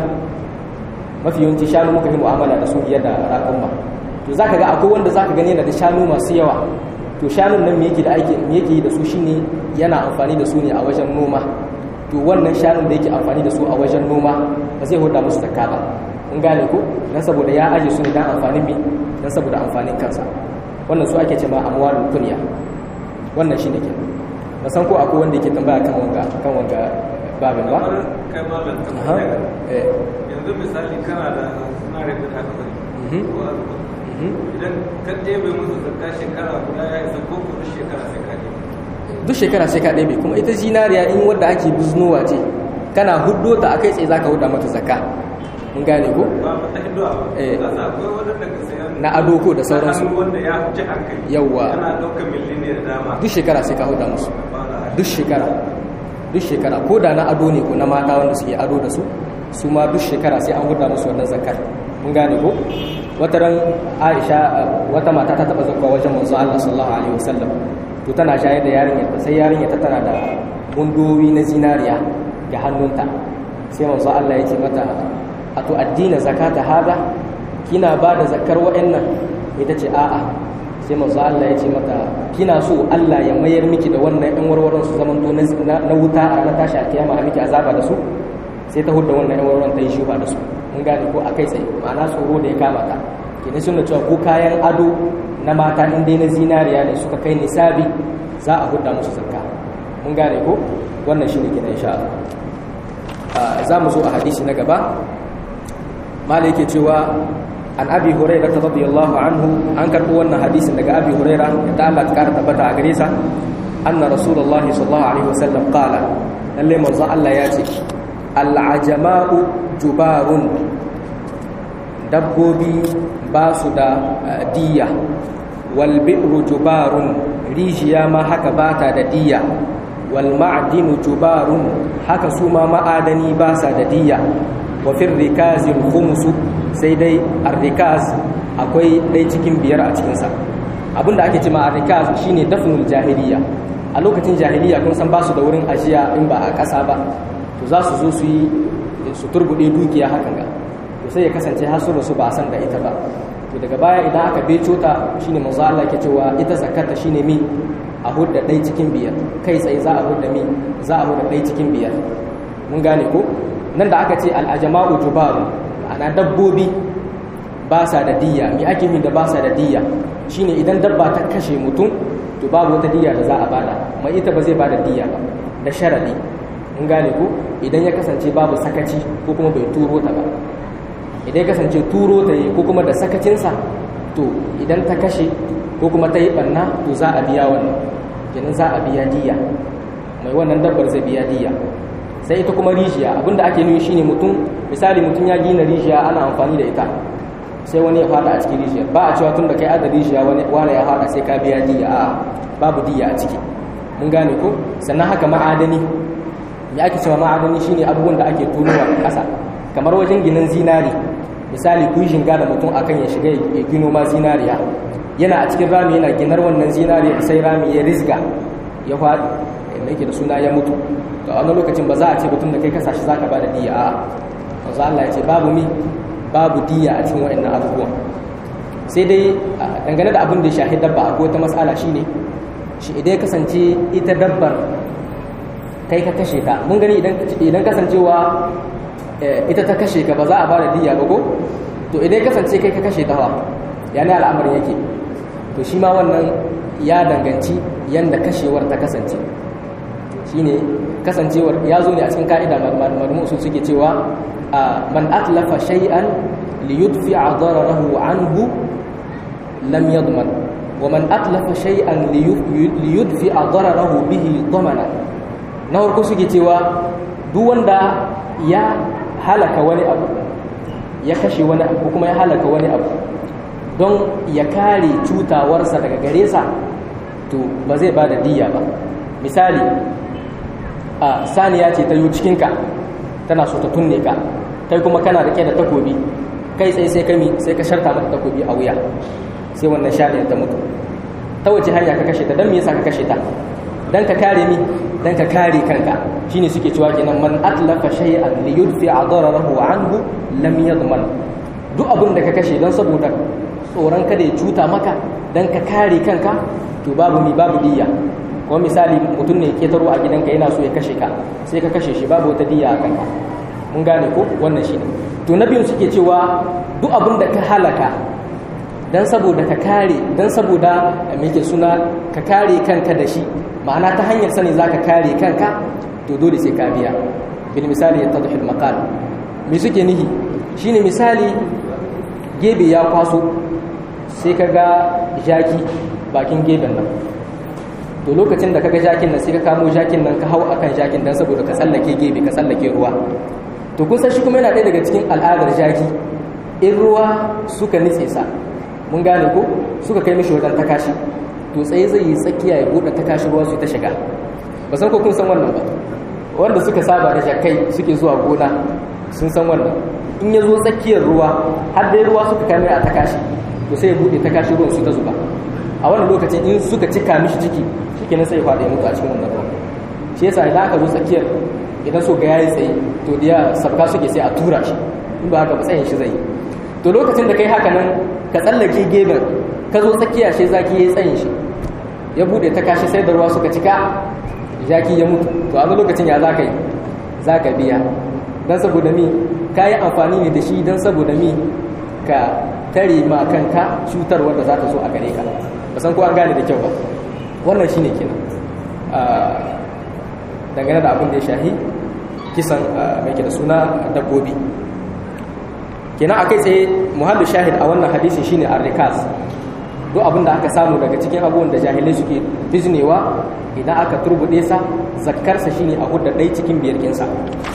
mafi yawanci shanu muka yi mu'amala da su biyar da raƙumma to za ka ga akwai wanda za ka gani yana da shanu masu yawa to shanun nan me yake da aiki me yake yi da su shine yana amfani da su ne a wajen noma to wannan shanun da yake amfani da su a wajen noma ba zai hoda musu zakka ba kun gane ko dan saboda ya aje su ne dan amfanin mi dan saboda amfanin kansa wannan su ake cewa amwalul kunya wannan shine ke ba san ko akwai wanda yake tambaya kan wanga kan wanga babin ba kai malam aha eh yanzu misali kana da sinari da aka bari Mhm. ko azurfa mhm. idan ka ɗebe musu zakka shekara guda ya isa ko kuma shekara sai ka ɗebe duk shekara sai ka ɗebe kuma ita zinariya in wadda ake biznowa ce kana huddo ta a kai tsaye za ka huda mata zakka mun gane ko ba mu ta hinduwa ba Eh. za su akwai wadanda ka sayan na ado ko da sauransu hannu wanda ya wuce hankali Yawwa. yana ɗaukar milliniyar dama duk shekara sai ka huda musu ba da duk shekara duk shekara ko da na ado ne ko na mata wanda suke ado da su su ma duk shekara sai an huda musu wannan zakar mun gane ko wata ran Aisha uh, wata mata ta taba zakwa wajen manzo Allah sallallahu alaihi wasallam to tana shayar da yarinyar ta sai yarinyar ta tana da mundowi na zinariya ga hannunta sai manzo Allah ya ce mata ato addina zakata hada kina ba da zakar wa'annan ita ce a'a sai manzo Allah ya ce mata kina so Allah ya mayar miki da wannan ɗan warwaron su zaman to na na wuta a na tashi a kiyama a miki azaba da su sai ta hudda wannan ɗan warwaron ta yi shuba da su mun gane ko akai tsaye ma'ana tsoro da ya kama ta kenan sun da cewa ko kayan ado na mata in dai na zinariya ne suka kai nisabi za a hudda musu zakka mun gane ko wannan shine kenan insha Allah Ah, za mu zo a hadisi na gaba mala yake cewa an abi huraira radiyallahu anhu an karɓo wannan hadisin daga abi huraira da Allah ta kara tabbata a gare sa anna rasulullahi sallallahu alaihi wasallam qala lalle manzo Allah ya ce al'ajama'u jubarun dabbobi ba su da diya wal bi'ru jubarun rijiya ma haka bata da diya wal ma'dinu jubarun haka su ma ma'adani ba sa da diya wa fir rikazil khumsu sai dai ar-rikaz akwai dai cikin biyar a cikin sa abinda ake cewa ar-rikaz shine dafnul jahiliya a lokacin jahiliya kun san ba su da wurin ajiya in ba a ƙasa ba to za su zo su yi su turbude dukiya hakan ga to sai ya kasance har su rasu ba san da ita ba to daga baya idan aka beco ta shine manzo Allah ke cewa ita zakata shine mi a hudda ɗai cikin biyar kai tsaye za a hudda mi za a hudda ɗai cikin biyar mun gane ko nan da aka ce al'ajama'u jubaru ana dabbobi ba sa da diyya mi ake min da ba sa da diyya shine idan dabba ta kashe mutum to babu wata diyya da za a bada mai ita ba zai bada diyya ba da sharadi mun gane ko idan ya kasance babu sakaci ko kuma bai turo ta ba idan ya kasance turo ta yi ko kuma da sakacinsa to idan ta kashe ko kuma ta yi ɓanna to za a biya wannan kenan za a biya diya mai wannan dabbar zai biya diya sai ita kuma rijiya abinda ake nuni shine mutum misali mutum ya gina rijiya ana amfani da ita sai wani ya fada a cikin rijiyar ba a cewa tun da kai ada rijiya wani wani ya fada sai ka biya diya a babu diya a ciki mun gane ko sannan haka ma'adani ya ake cewa ma'adani shine abubuwan da ake tunowa a ƙasa kamar wajen ginin zinari misali kun shinga da mutum akan ya shiga ya gino ma zinariya yana a cikin rami yana ginar wannan zinariya sai rami ya rizga ya faɗi da yake da suna ya mutu to a wani lokacin ba za a ce mutum da kai kasa shi zaka bada diya a'a manzo Allah ya ce babu mi babu diya a cikin waɗannan abubuwan sai dai dangane da abin da ya shahi dabba akwai wata matsala shine shi idan ya kasance ita dabbar kai ka kashe ta mun gani idan kasancewa ita ta kashe ka ba za a ba da diya ba ko to idan kasance kai ka kashe ta ya ne al'amarin yake to shi ma wannan ya danganci yadda kashewar ta kasance shi ne kasancewar ya zo ne a cikin ka'ida malamu su suke cewa man atlafa shay'an li yudfi'a dararahu anhu lam yadman wa man atlafa shay'an li yudfi'a dararahu bihi damana na farko suke cewa duk wanda ya halaka wani abu ya kashe wani abu kuma ya halaka wani abu don ya kare cutawarsa daga gare sa to ba zai ba da diya ba misali a saniya ce ta yi cikinka tana so ta tunne ka kai kuma kana rike da takobi kai tsaye sai kami sai ka sharta mata takobi a wuya sai wannan shaniyar ta mutu ta wace hanya ka kashe ta don me yasa ka kashe ta dan ka kare mi dan ka kare kanka shine suke cewa kenan man atlafa shay'an li yudfi dararahu anhu lam yadman duk abin da ka kashe dan saboda tsoron kada ya cuta maka dan ka kare kanka to babu mi babu diya ko misali mutum ne ke taro a gidanka yana so ya kashe ka sai ka kashe shi babu wata diya a kanka mun gane ko wannan shine to na biyun suke cewa duk abin da ka halaka dan saboda ka kare dan saboda me yake suna ka kare kanka da shi ma'ana ta hanyar sani za ka kare kanka to dole sai ka biya bil misali ya tadhi al maqal me suke nihi shine misali gebe ya kwaso sai ka ga jaki bakin geben nan to lokacin da kaga jakin nan sai ka kamo jakin nan ka hau akan jakin dan saboda ka tsallake gebe ka tsallake ruwa to kun san shi kuma yana ɗaya daga cikin al'adar jaki in ruwa suka nitse sa mun gane ko suka kai mishi wajen takashi to tsaye zai yi tsakiya ya buɗe ta kashi ruwa su ta shiga ba san ko kun san wannan ba wanda suka saba da jakai suke zuwa gona sun san wannan in ya zo tsakiyar ruwa har dai ruwa suka kame a ta kashi to sai ya buɗe ta kashi ruwan su ta zuba a wannan lokacin in suka cika mishi ciki shike nan sai ya faɗa ya mutu a cikin wannan ruwan shi yasa idan aka zo tsakiyar idan so ga yayi tsaye to da sabka suke sai a tura shi in ba haka ba tsayin shi zai yi to lokacin da kai haka nan ka tsallake geben ka zo tsakiya shi zaki yayi tsayin shi ya bude ta kashi sai da ruwa suka cika jaki ya mutu to a lokacin ya zaka yi zaka biya dan saboda mi yi amfani ne da shi dan saboda mi ka tare ma kanka cutar wanda za ta zo a gare ka ba san ko an gane da kyau ba wannan shine kenan dangane da abin da ya shahi kisan mai ke da suna dabbobi kenan akai tsaye muhallu shahid a wannan hadisin shine ar-rikaz duk abin da aka samu daga cikin abubuwan da jahilai suke biznewa idan aka turbuɗe sa zakkarsa shine a hudda ɗai cikin biyar kinsa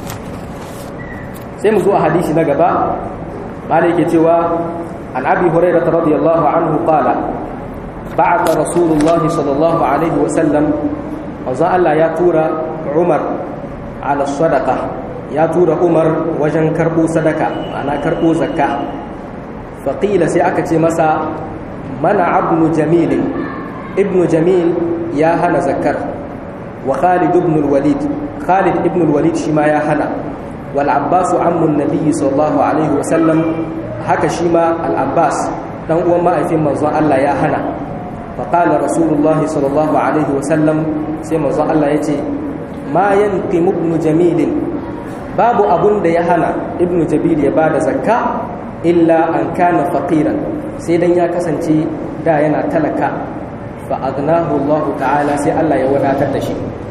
sai mu zo a hadisi na gaba malai yake cewa an abi hurairah radiyallahu anhu qala ba'atha rasulullah sallallahu alaihi wa sallam manzo Allah ya tura Umar ala sadaqa ya tura Umar wajen karbo sadaka ana karbo zakka faqila sai aka ce masa mana ibn jamil ibn jamil ya hana zakkar wa Khalid ibn al-Walid Khalid ibn al-Walid shi ma ya hana wal Abbas ammun nabiy sallallahu alaihi wa sallam haka shi ma al-Abbas dan uwan ma'aifin manzon Allah ya hana فقال رسول الله صلى الله عليه وسلم سيما زو الله يتي ما ينقم ابن جميل باب أبن دي هنا ابن جبيل يباد زكاة إلا أن كان فقيرا سيدن يا كسنتي دا ينا تلكا فأغناه الله تعالى سي الله يونا تدشي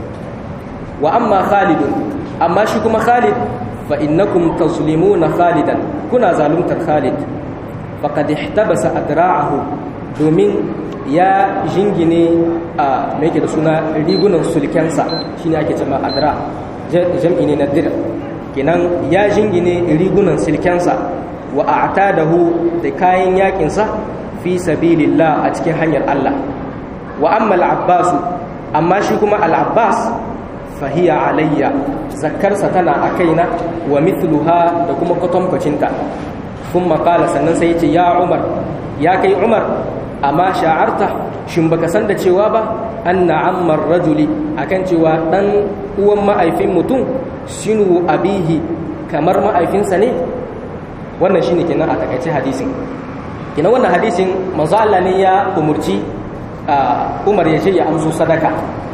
وأما خالد أما شكما خالد فإنكم تظلمون خالدا كنا ظالمت خالد فقد احتبس أدراعه domin ya jingine a mai da suna rigunan sulkensa shi ne ake cema adra jam'i ne na dir kenan ya jingine rigunan sulkensa wa a dahu da kayan yakinsa fi sabilillah a cikin hanyar Allah wa amma al'abbasu amma shi kuma al'abbas fahiya alayya zakkarsa tana a kaina wa mithluha da kuma kwatankwacinta kun makala sannan sai ce ya umar ya kai umar amma sha'arta shin baka san da cewa ba anna ammar rajuli akan cewa dan uwan ma'aifin mutum sinu abihi kamar ma'aifinsa ne wannan shine kenan a takaice hadisin kenan wannan hadisin manzo Allah ne ya umurci Umar ya je ya amso sadaka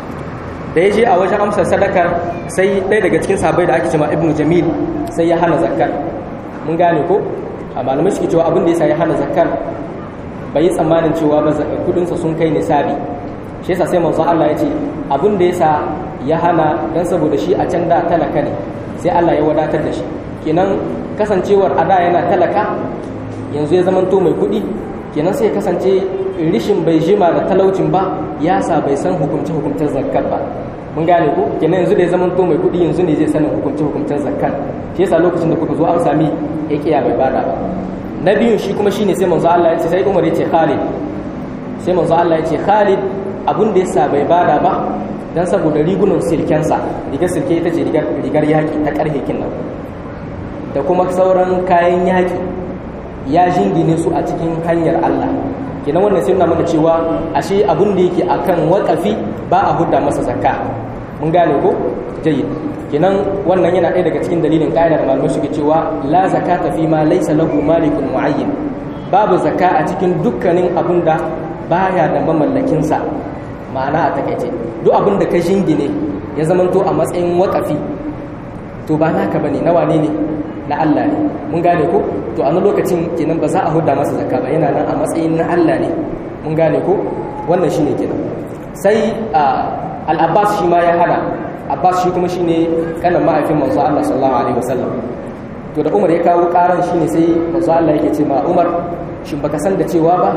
da ya je a wajen amsar sadakar sai ɗaya daga cikin sahabbai da ake cewa ibnu jamil sai ya hana zakkar mun gane ko a malamai suke cewa abin da yasa ya hana zakkar bai yi tsammanin cewa ba kudinsa sun kai nisabi shi yasa sai manzon Allah ya ce abin da yasa ya hana dan saboda shi a can da talaka ne sai Allah ya wadatar da shi kenan kasancewar ada yana talaka yanzu ya zamanto mai kudi kenan sai ya kasance rishin bai jima da talaucin ba ya sa bai san hukumce hukumcen zakkar ba mun gane ko kenan yanzu da ya zamanto mai kudi yanzu ne zai sanin hukumce hukumcen zakkar shi yasa lokacin da kuka zo an sami ya kiya bai bada ba na biyun shi kuma shine sai manzo Allah ya ce sai Umar ya ce Khalid sai manzo Allah ya ce Khalid abun da yasa bai bada ba dan saboda rigunan silkensa rigar silke ita ce rigar rigar yaki ta karhe kinnan da kuma sauran kayan yaki ya jingine su a cikin hanyar Allah kenan wannan sai nuna mana cewa ashe abun da yake akan wakafi ba a hudda masa zakka mun gane ko jayyid kenan wannan yana ɗaya daga cikin dalilin ƙa'idar malamai suke cewa la zakata fi ma laysa lahu malikun muayyin babu zakka a cikin dukkanin abun da baya da mamallakin sa ma'ana a takaice duk abun da ka jingine ya zamanto a matsayin wakafi to ba naka bane na wane ne na Allah ne mun gane ko to a lokacin kenan ba za a hudda masa zakka ba yana nan a matsayin na Allah ne mun gane ko wannan shine kenan sai al-Abbas shi ma ya hana Abbas shi kuma shine kanan ma'aifin manzo Allah sallallahu alaihi wasallam to da Umar ya kawo karan shine sai manzo Allah yake ce ma Umar shin baka san da cewa ba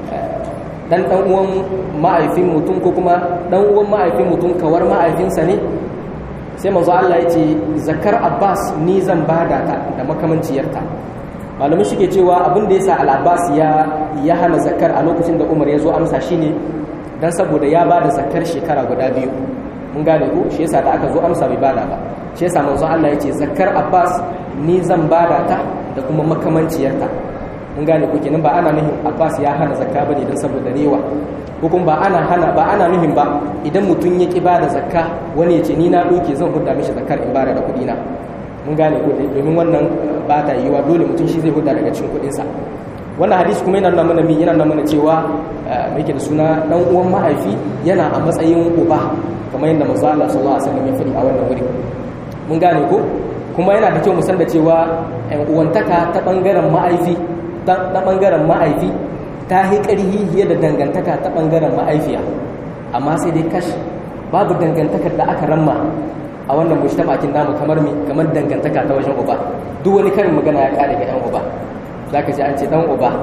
dan dan uwan ma'aifin mutum ko kuma dan uwan ma'aifin mutum kawar ma'aifinsa ne sai manzo Allah ya ce zakar Abbas ni zan bada ta da makamanciyarta malamai suke cewa abin da yasa al-Abbas ya ya hana zakar a lokacin da Umar ya zo amsa shine dan saboda ya bada zakar shekara guda biyu mun gane ko shi yasa da aka zo amsa bai bada ba shi yasa manzo Allah ya ce zakar Abbas ni zan bada ta da kuma makamanciyarta mun gane ko kenan ba ana nufin Abbas ya hana zakka bane dan saboda rewa ko kuma ba ana hana ba ana nufin ba idan mutum ya ki bada zakka wani ya ce ni na doke zan hudda mishi zakkar in bada da kuɗi na mun gane ko domin wannan ba ta yiwa dole mutum shi zai hudda daga cikin kuɗin sa wannan hadisi kuma yana nuna mana mi yana nuna mana cewa mai da suna dan uwan mahaifi yana a matsayin uba kamar yadda manzo Allah sallallahu alaihi wasallam ya faɗi a wannan wuri mun gane ko kuma yana da kyau mu san da cewa ƴan uwantaka ta bangaren mahaifi ta bangaren mahaifi ta yi ƙarhi fiye da dangantaka ta bangaren mahaifiya amma sai dai kash babu dangantakar da aka ramma a wannan mujtama'in namu kamar mi kamar dangantaka ta wajen uba duk wani karin magana ya kare ga ƴan uba zaka ji an ce dan uba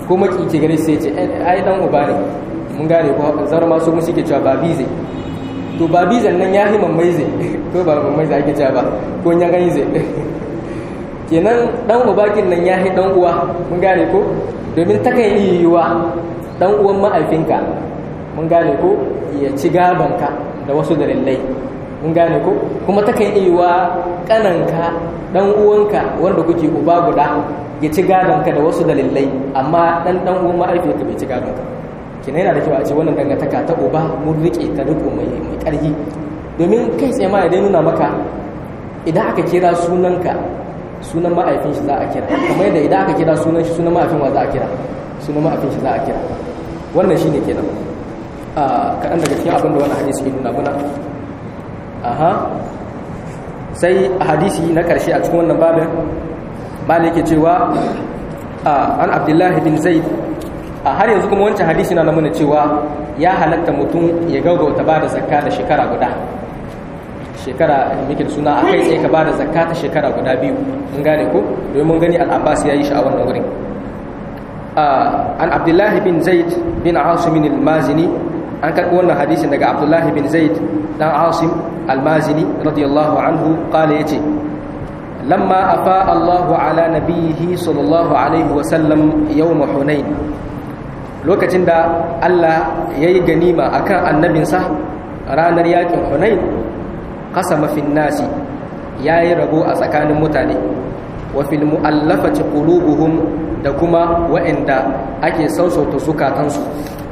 ko maki ke gare sai ce ai dan uba ne mun gane ko zar ma su musu ke cewa ba bize to ba bizan nan ya himan mai zai ko ba mai zai ake cewa ba ko ya gani zai kenan dan uba kin nan ya hi dan uwa mun gane ko domin ta kan iya yiwa dan uwan ma'aifinka mun gane ko ya ci gabanka da wasu dalilai mun gane ko kuma ta kan iya yiwa kananka dan uwanka wanda kuke uba guda ya ci gadonka da wasu dalilai amma dan dan uwan ma'aifinka bai ci gadonka kina yana da kyau a ce wannan dangantaka ta uba mun rike ta riko mai mai karfi domin kai tsaye ma idan nuna maka idan aka kira sunanka sunan ma'aifin shi za a kira kamar yadda idan aka kira sunan shi sunan ma'aifin wa za a kira sunan ma'aifin shi za a kira wannan shine kenan a kaɗan daga cikin abin da wannan hadisi ke nuna muna aha sai a hadisi na ƙarshe a cikin wannan babin bala yake cewa an abdullahi bin zaid a har yanzu kuma wancan hadisi na nuna cewa ya halatta mutum ya gaugauta ba da zakka da shekara guda shekara muke da suna a kai tsaye ka ba da zakka ta shekara guda biyu mun gane ko domin mun gani al'abbas ya yi shi a wannan wurin an abdullahi bin zaid bin asim al-mazini an karɓi wannan hadisin daga abdullahi bin zaid dan asim al-mazini radiyallahu anhu qala yace lamma afa Allahu ala nabiyhi sallallahu alaihi wa sallam yawm hunain lokacin da Allah yayi ganima akan annabinsa ranar yakin hunain qasama fin nasi yayi rabo a tsakanin mutane wa fil mu'allafati qulubuhum da kuma wa'anda ake sausauta zukatansu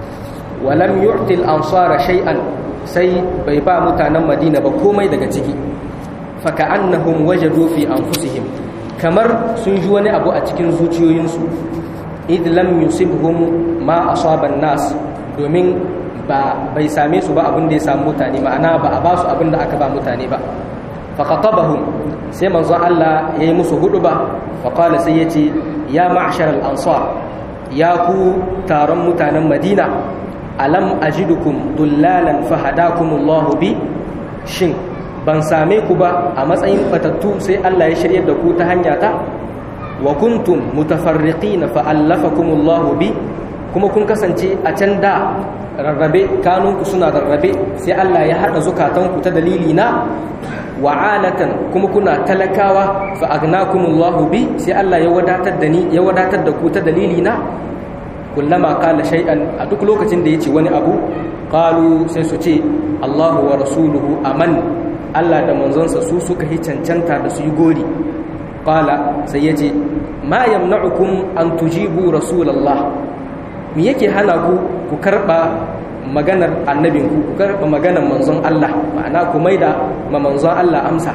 wa lam yu'ti al-ansara shay'an sai bai ba mutanen Madina ba komai daga ciki fa ka'annahum wajadu fi anfusihim kamar sun ji wani abu a cikin zuciyoyinsu id lam yusibhum ma asaba nas domin ba bai same su ba abin da ya samu mutane ma'ana ba a ba su abin da aka ba mutane ba fa khatabahum sai manzo Allah yayi musu hudu ba fa qala sai yace ya ma'shar al-ansar ya ku taron mutanen Madina alam ajidukum dullalan fahadakumullahu bi shin ban same ku ba a matsayin fatattu sai Allah ya shiryar da ku ta hanya ta wa kuntum mutafarriqina fa allafakumullahu bi kuma kun kasance a can da rarrabe kanunku suna rarrabe sai Allah ya hada zukatanku ta dalili na wa alatan kuma kuna talakawa fa agnakumullahu bi sai Allah ya wadatar da ni ya wadatar da ku ta dalili na kullama qala shay'an a duk lokacin da yace wani abu qalu sai su ce Allahu wa rasuluhu aman Allah da manzonsa su suka yi cancanta da su yi gori qala sai yace ma yamna'ukum an tujibu rasulallah me yake hana ku ku karba maganar annabinku ku karba maganar manzon Allah ma'ana ku maida ma manzon Allah amsa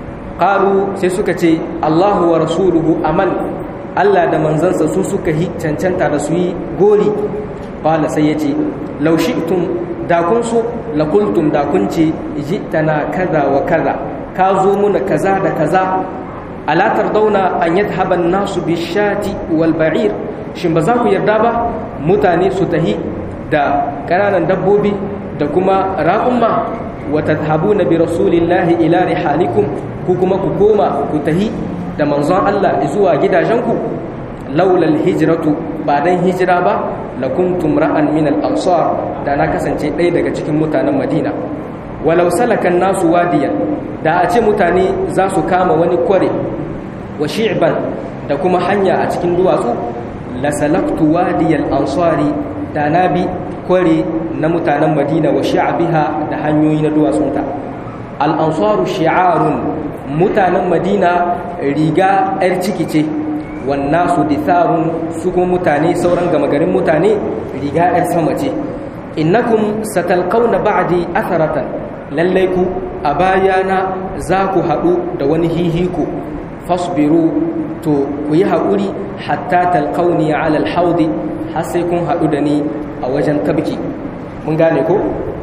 qalu sai suka ce Allahu wa rasuluhu aman Allah da manzansa su suka yi cancanta da su yi gori qala sai yace law shi'tum da kun so la qultum da kun ce jitana kaza wa kaza ka zo muna kaza da kaza ala tardauna an yadhhaba an-nasu bishati wal ba'ir shin ba za ku yarda ba mutane su tahi da ƙananan dabbobi da kuma raƙumma wa tadhhabuna bi rasulillahi ila rihalikum ku kuma ku koma ku tahi da manzon Allah zuwa gidajenku laulal hijratu ba dan hijira ba lakuntum ra'an min al-ansar da na kasance ɗaya daga cikin mutanen Madina walau salakan nasu wadiyan da a ce mutane za su kama wani kware wa shi'ban da kuma hanya a cikin duwatsu la salaktu wadiyal ansari da na bi kware na mutanen Madina wa shi'abiha da hanyoyi na duwatsunta al-ansaru shi'arun mutanen Madina riga yar ciki ce wannasu ditharun su kuma mutane sauran gama garin mutane riga yar sama ce innakum satalqawna ba'di atharatan lallai ku a bayana za ku haɗu da wani hihiku fasbiru to ku yi haƙuri hatta talqawni ala alhawdi har sai kun haɗu da ni a wajen tabki mun gane ko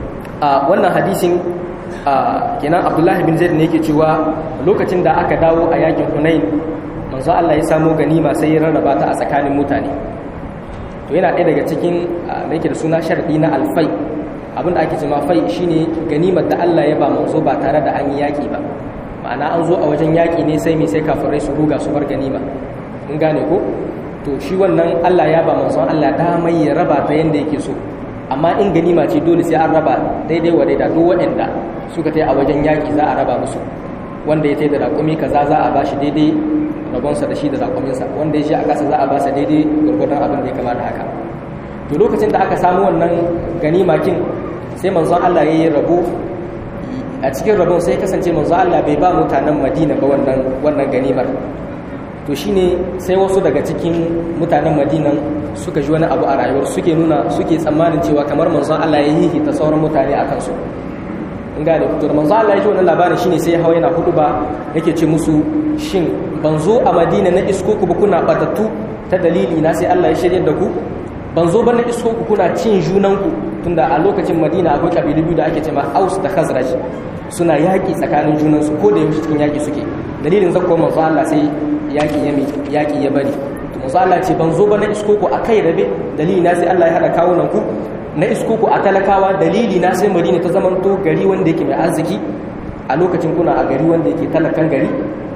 a wannan hadisin kenan abdullahi bin zaid ne yake cewa lokacin da aka dawo a yakin hunain manzo Allah ya samo ganima sai ya rarraba ta a tsakanin mutane to yana ɗaya daga cikin da yake da suna sharadi na alfai abinda ake cewa fai shine ganimar da Allah ya ba manzo ba tare da an yi yaki ba ma'ana an zo a wajen yaki ne sai mai sai kafirai su ruga su bar ganima mun gane ko to shi wannan Allah ya ba manzon Allah damai ya raba ta yanda yake so amma in ganima ce dole sai an raba daidai wa daida duk waɗanda suka tai a wajen yaƙi za a raba musu wanda ya tai da raƙumi kaza za a bashi daidai rabonsa da shi da raƙuminsa wanda ya shi a ƙasa za a basa daidai gurgurdan abin da ya kamata haka to lokacin da aka samu wannan ganima kin sai manzon Allah ya yi rabo a cikin rabon sai kasance manzon Allah bai ba mutanen Madina ba wannan wannan ganimar to shine sai wasu daga cikin mutanen Madina suka ji wani abu a rayuwar suke nuna suke tsammanin cewa kamar manzon Allah ya yi ta sauran mutane a kansu in gane to da manzon Allah ya ji wannan labarin shine sai ya hawa yana hudu ba yake ce musu shin ban zo a Madina na isko ku ba kuna batattu ta dalili na sai Allah ya shirye da ku ban zo ba na isko ku kuna cin junanku tunda a lokacin Madina akwai kabilu biyu da ake cewa Aus da Khazraj suna yaƙi tsakanin junansu ko da yaushe cikin yaƙi suke dalilin zakko manzo Allah sai yaƙi ya yaƙi ya bari to manzo Allah ce ban zo ba na isko ku akai rabe dalili na sai Allah ya hada kawunan ku na isko ku a talakawa dalili na sai Madina ta zamanto gari wanda yake mai arziki a lokacin kuna a gari wanda yake talakan gari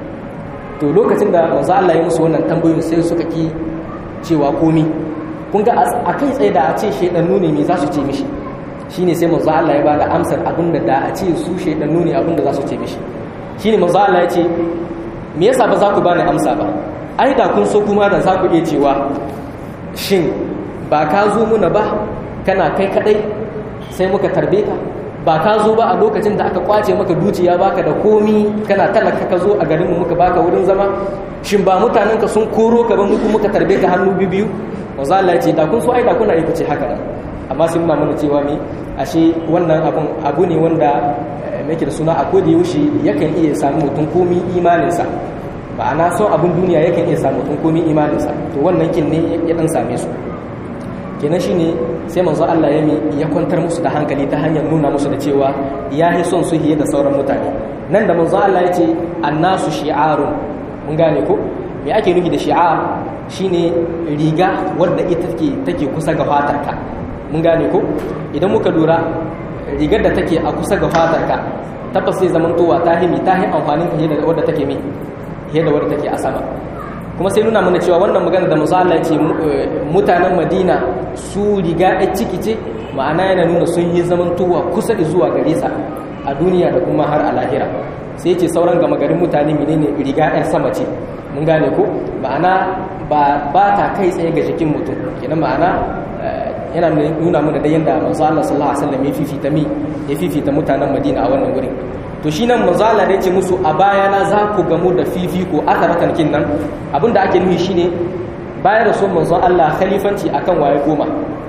to lokacin da manzo Allah ya musu wannan tambayoyin sai suka ki cewa komi kun ga a kai tsaye da a ce shedannu ne me za su ce mishi shine sai manzo Allah ya bada amsar abinda da a ce su shedannu ne abinda za su ce mishi shine manzo Allah ya ce me yasa ba za ku bani amsa ba ai da kun so kuma da za ku iya cewa shin ba ka zo muna ba kana kai kadai sai muka tarbe ka ba ka zo ba a lokacin da aka kwace maka dukiya baka da komi kana talaka ka zo a garinmu muka baka wurin zama shin ba mutanenka sun koro ka ba muku muka tarbe ka hannu biyu manzo Allah ya ce da kun so ai da kuna yi ce haka nan amma sun nuna mana cewa me ashe wannan abun abu ne wanda yake da suna a da yaushe yakan iya samu mutum komi imaninsa ma'ana son abun duniya yakan iya samu mutum komi imaninsa to wannan kin ne ya dan same su kenan shine sai manzo Allah ya mi ya kwantar musu da hankali ta hanyar nuna musu da cewa ya yi son su hiye da sauran mutane nan da manzo Allah ya ce annasu shi'arun mun gane ko me ake nufi da shi'ar shine riga wadda ita take take kusa ga fatarka mun gane ko idan muka lura rigar da take a kusa ga fatarka tabbas sai zaman towa ta himi ta hi amfanin fiye da wadda take mi fiye da wadda take a sama kuma sai nuna mana cewa wannan magana da musa Allah ce mutanen Madina su riga ɗaya ciki ce ma'ana yana nuna sun yi zaman towa kusa zuwa gare sa a duniya da kuma har a lahira sai ce sauran gama garin mutane menene riga ɗaya sama ce mun gane ko ma'ana ba ta kai tsaye ga jikin mutum kenan ma'ana yana nuna mana da yadda manzo Allah sallallahu alaihi wasallam ya fifita mi ya fifita mutanen Madina a wannan gurin to shi nan manzo Allah da yace musu a bayana za ku gamu da fifiko akaratan kin nan abinda ake nufi shine bayan da son manzo Allah khalifanci akan waye goma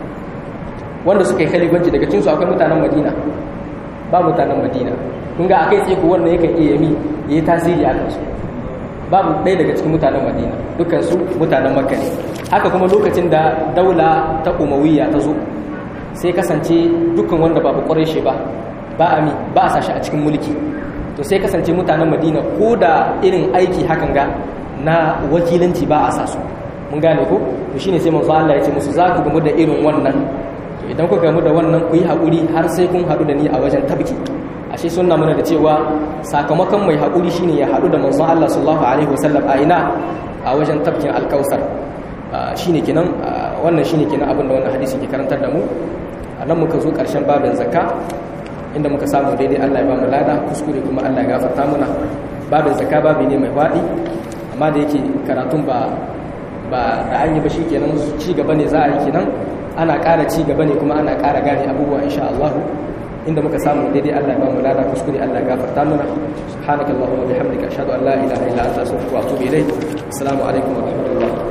wanda suka yi khalifanci daga cikin su akwai mutanen Madina ba mutanen Madina kun ga akai tsaye ko wannan yakan iya mi yayi tasiri a kansu babu ɗaya daga cikin mutanen Madina dukkan su mutanen Makka ne haka kuma lokacin da daula ta umawiyya ta zo sai kasance dukkan wanda ba bu ƙwarai ba ba a mi ba a sashi a cikin mulki to sai kasance mutanen madina ko da irin aiki hakan ga na wakilanci ba a sa su mun gane ko to shine sai manzo Allah ya ce musu za ku gamu da irin wannan to idan ku gamu da wannan ku yi haƙuri har sai kun haɗu da ni a wajen tabki ashe sunna mana da cewa sakamakon mai haƙuri shine ya haɗu da manzon Allah sallallahu alaihi wasallam a ina a wajen tabkin alkausar shine kenan wannan shine kenan abin da wannan hadisi ke karantar da mu a nan muka zo ƙarshen babin zakka inda muka samu daidai Allah ya ba mu lada kuskure kuma Allah ya gafarta muna babin zakka babi ne mai faɗi amma da yake karatun ba ba da an yi ba shi kenan ci gaba ne za a yi kenan ana ƙara ci gaba ne kuma ana ƙara gane abubuwa insha Allah inda muka samu daidai Allah ya ba mu lada kuskure Allah ya gafarta muna subhanakallahumma bihamdika ashhadu an la ilaha illa anta astaghfiruka wa atubu ilayk assalamu alaikum wa rahmatullah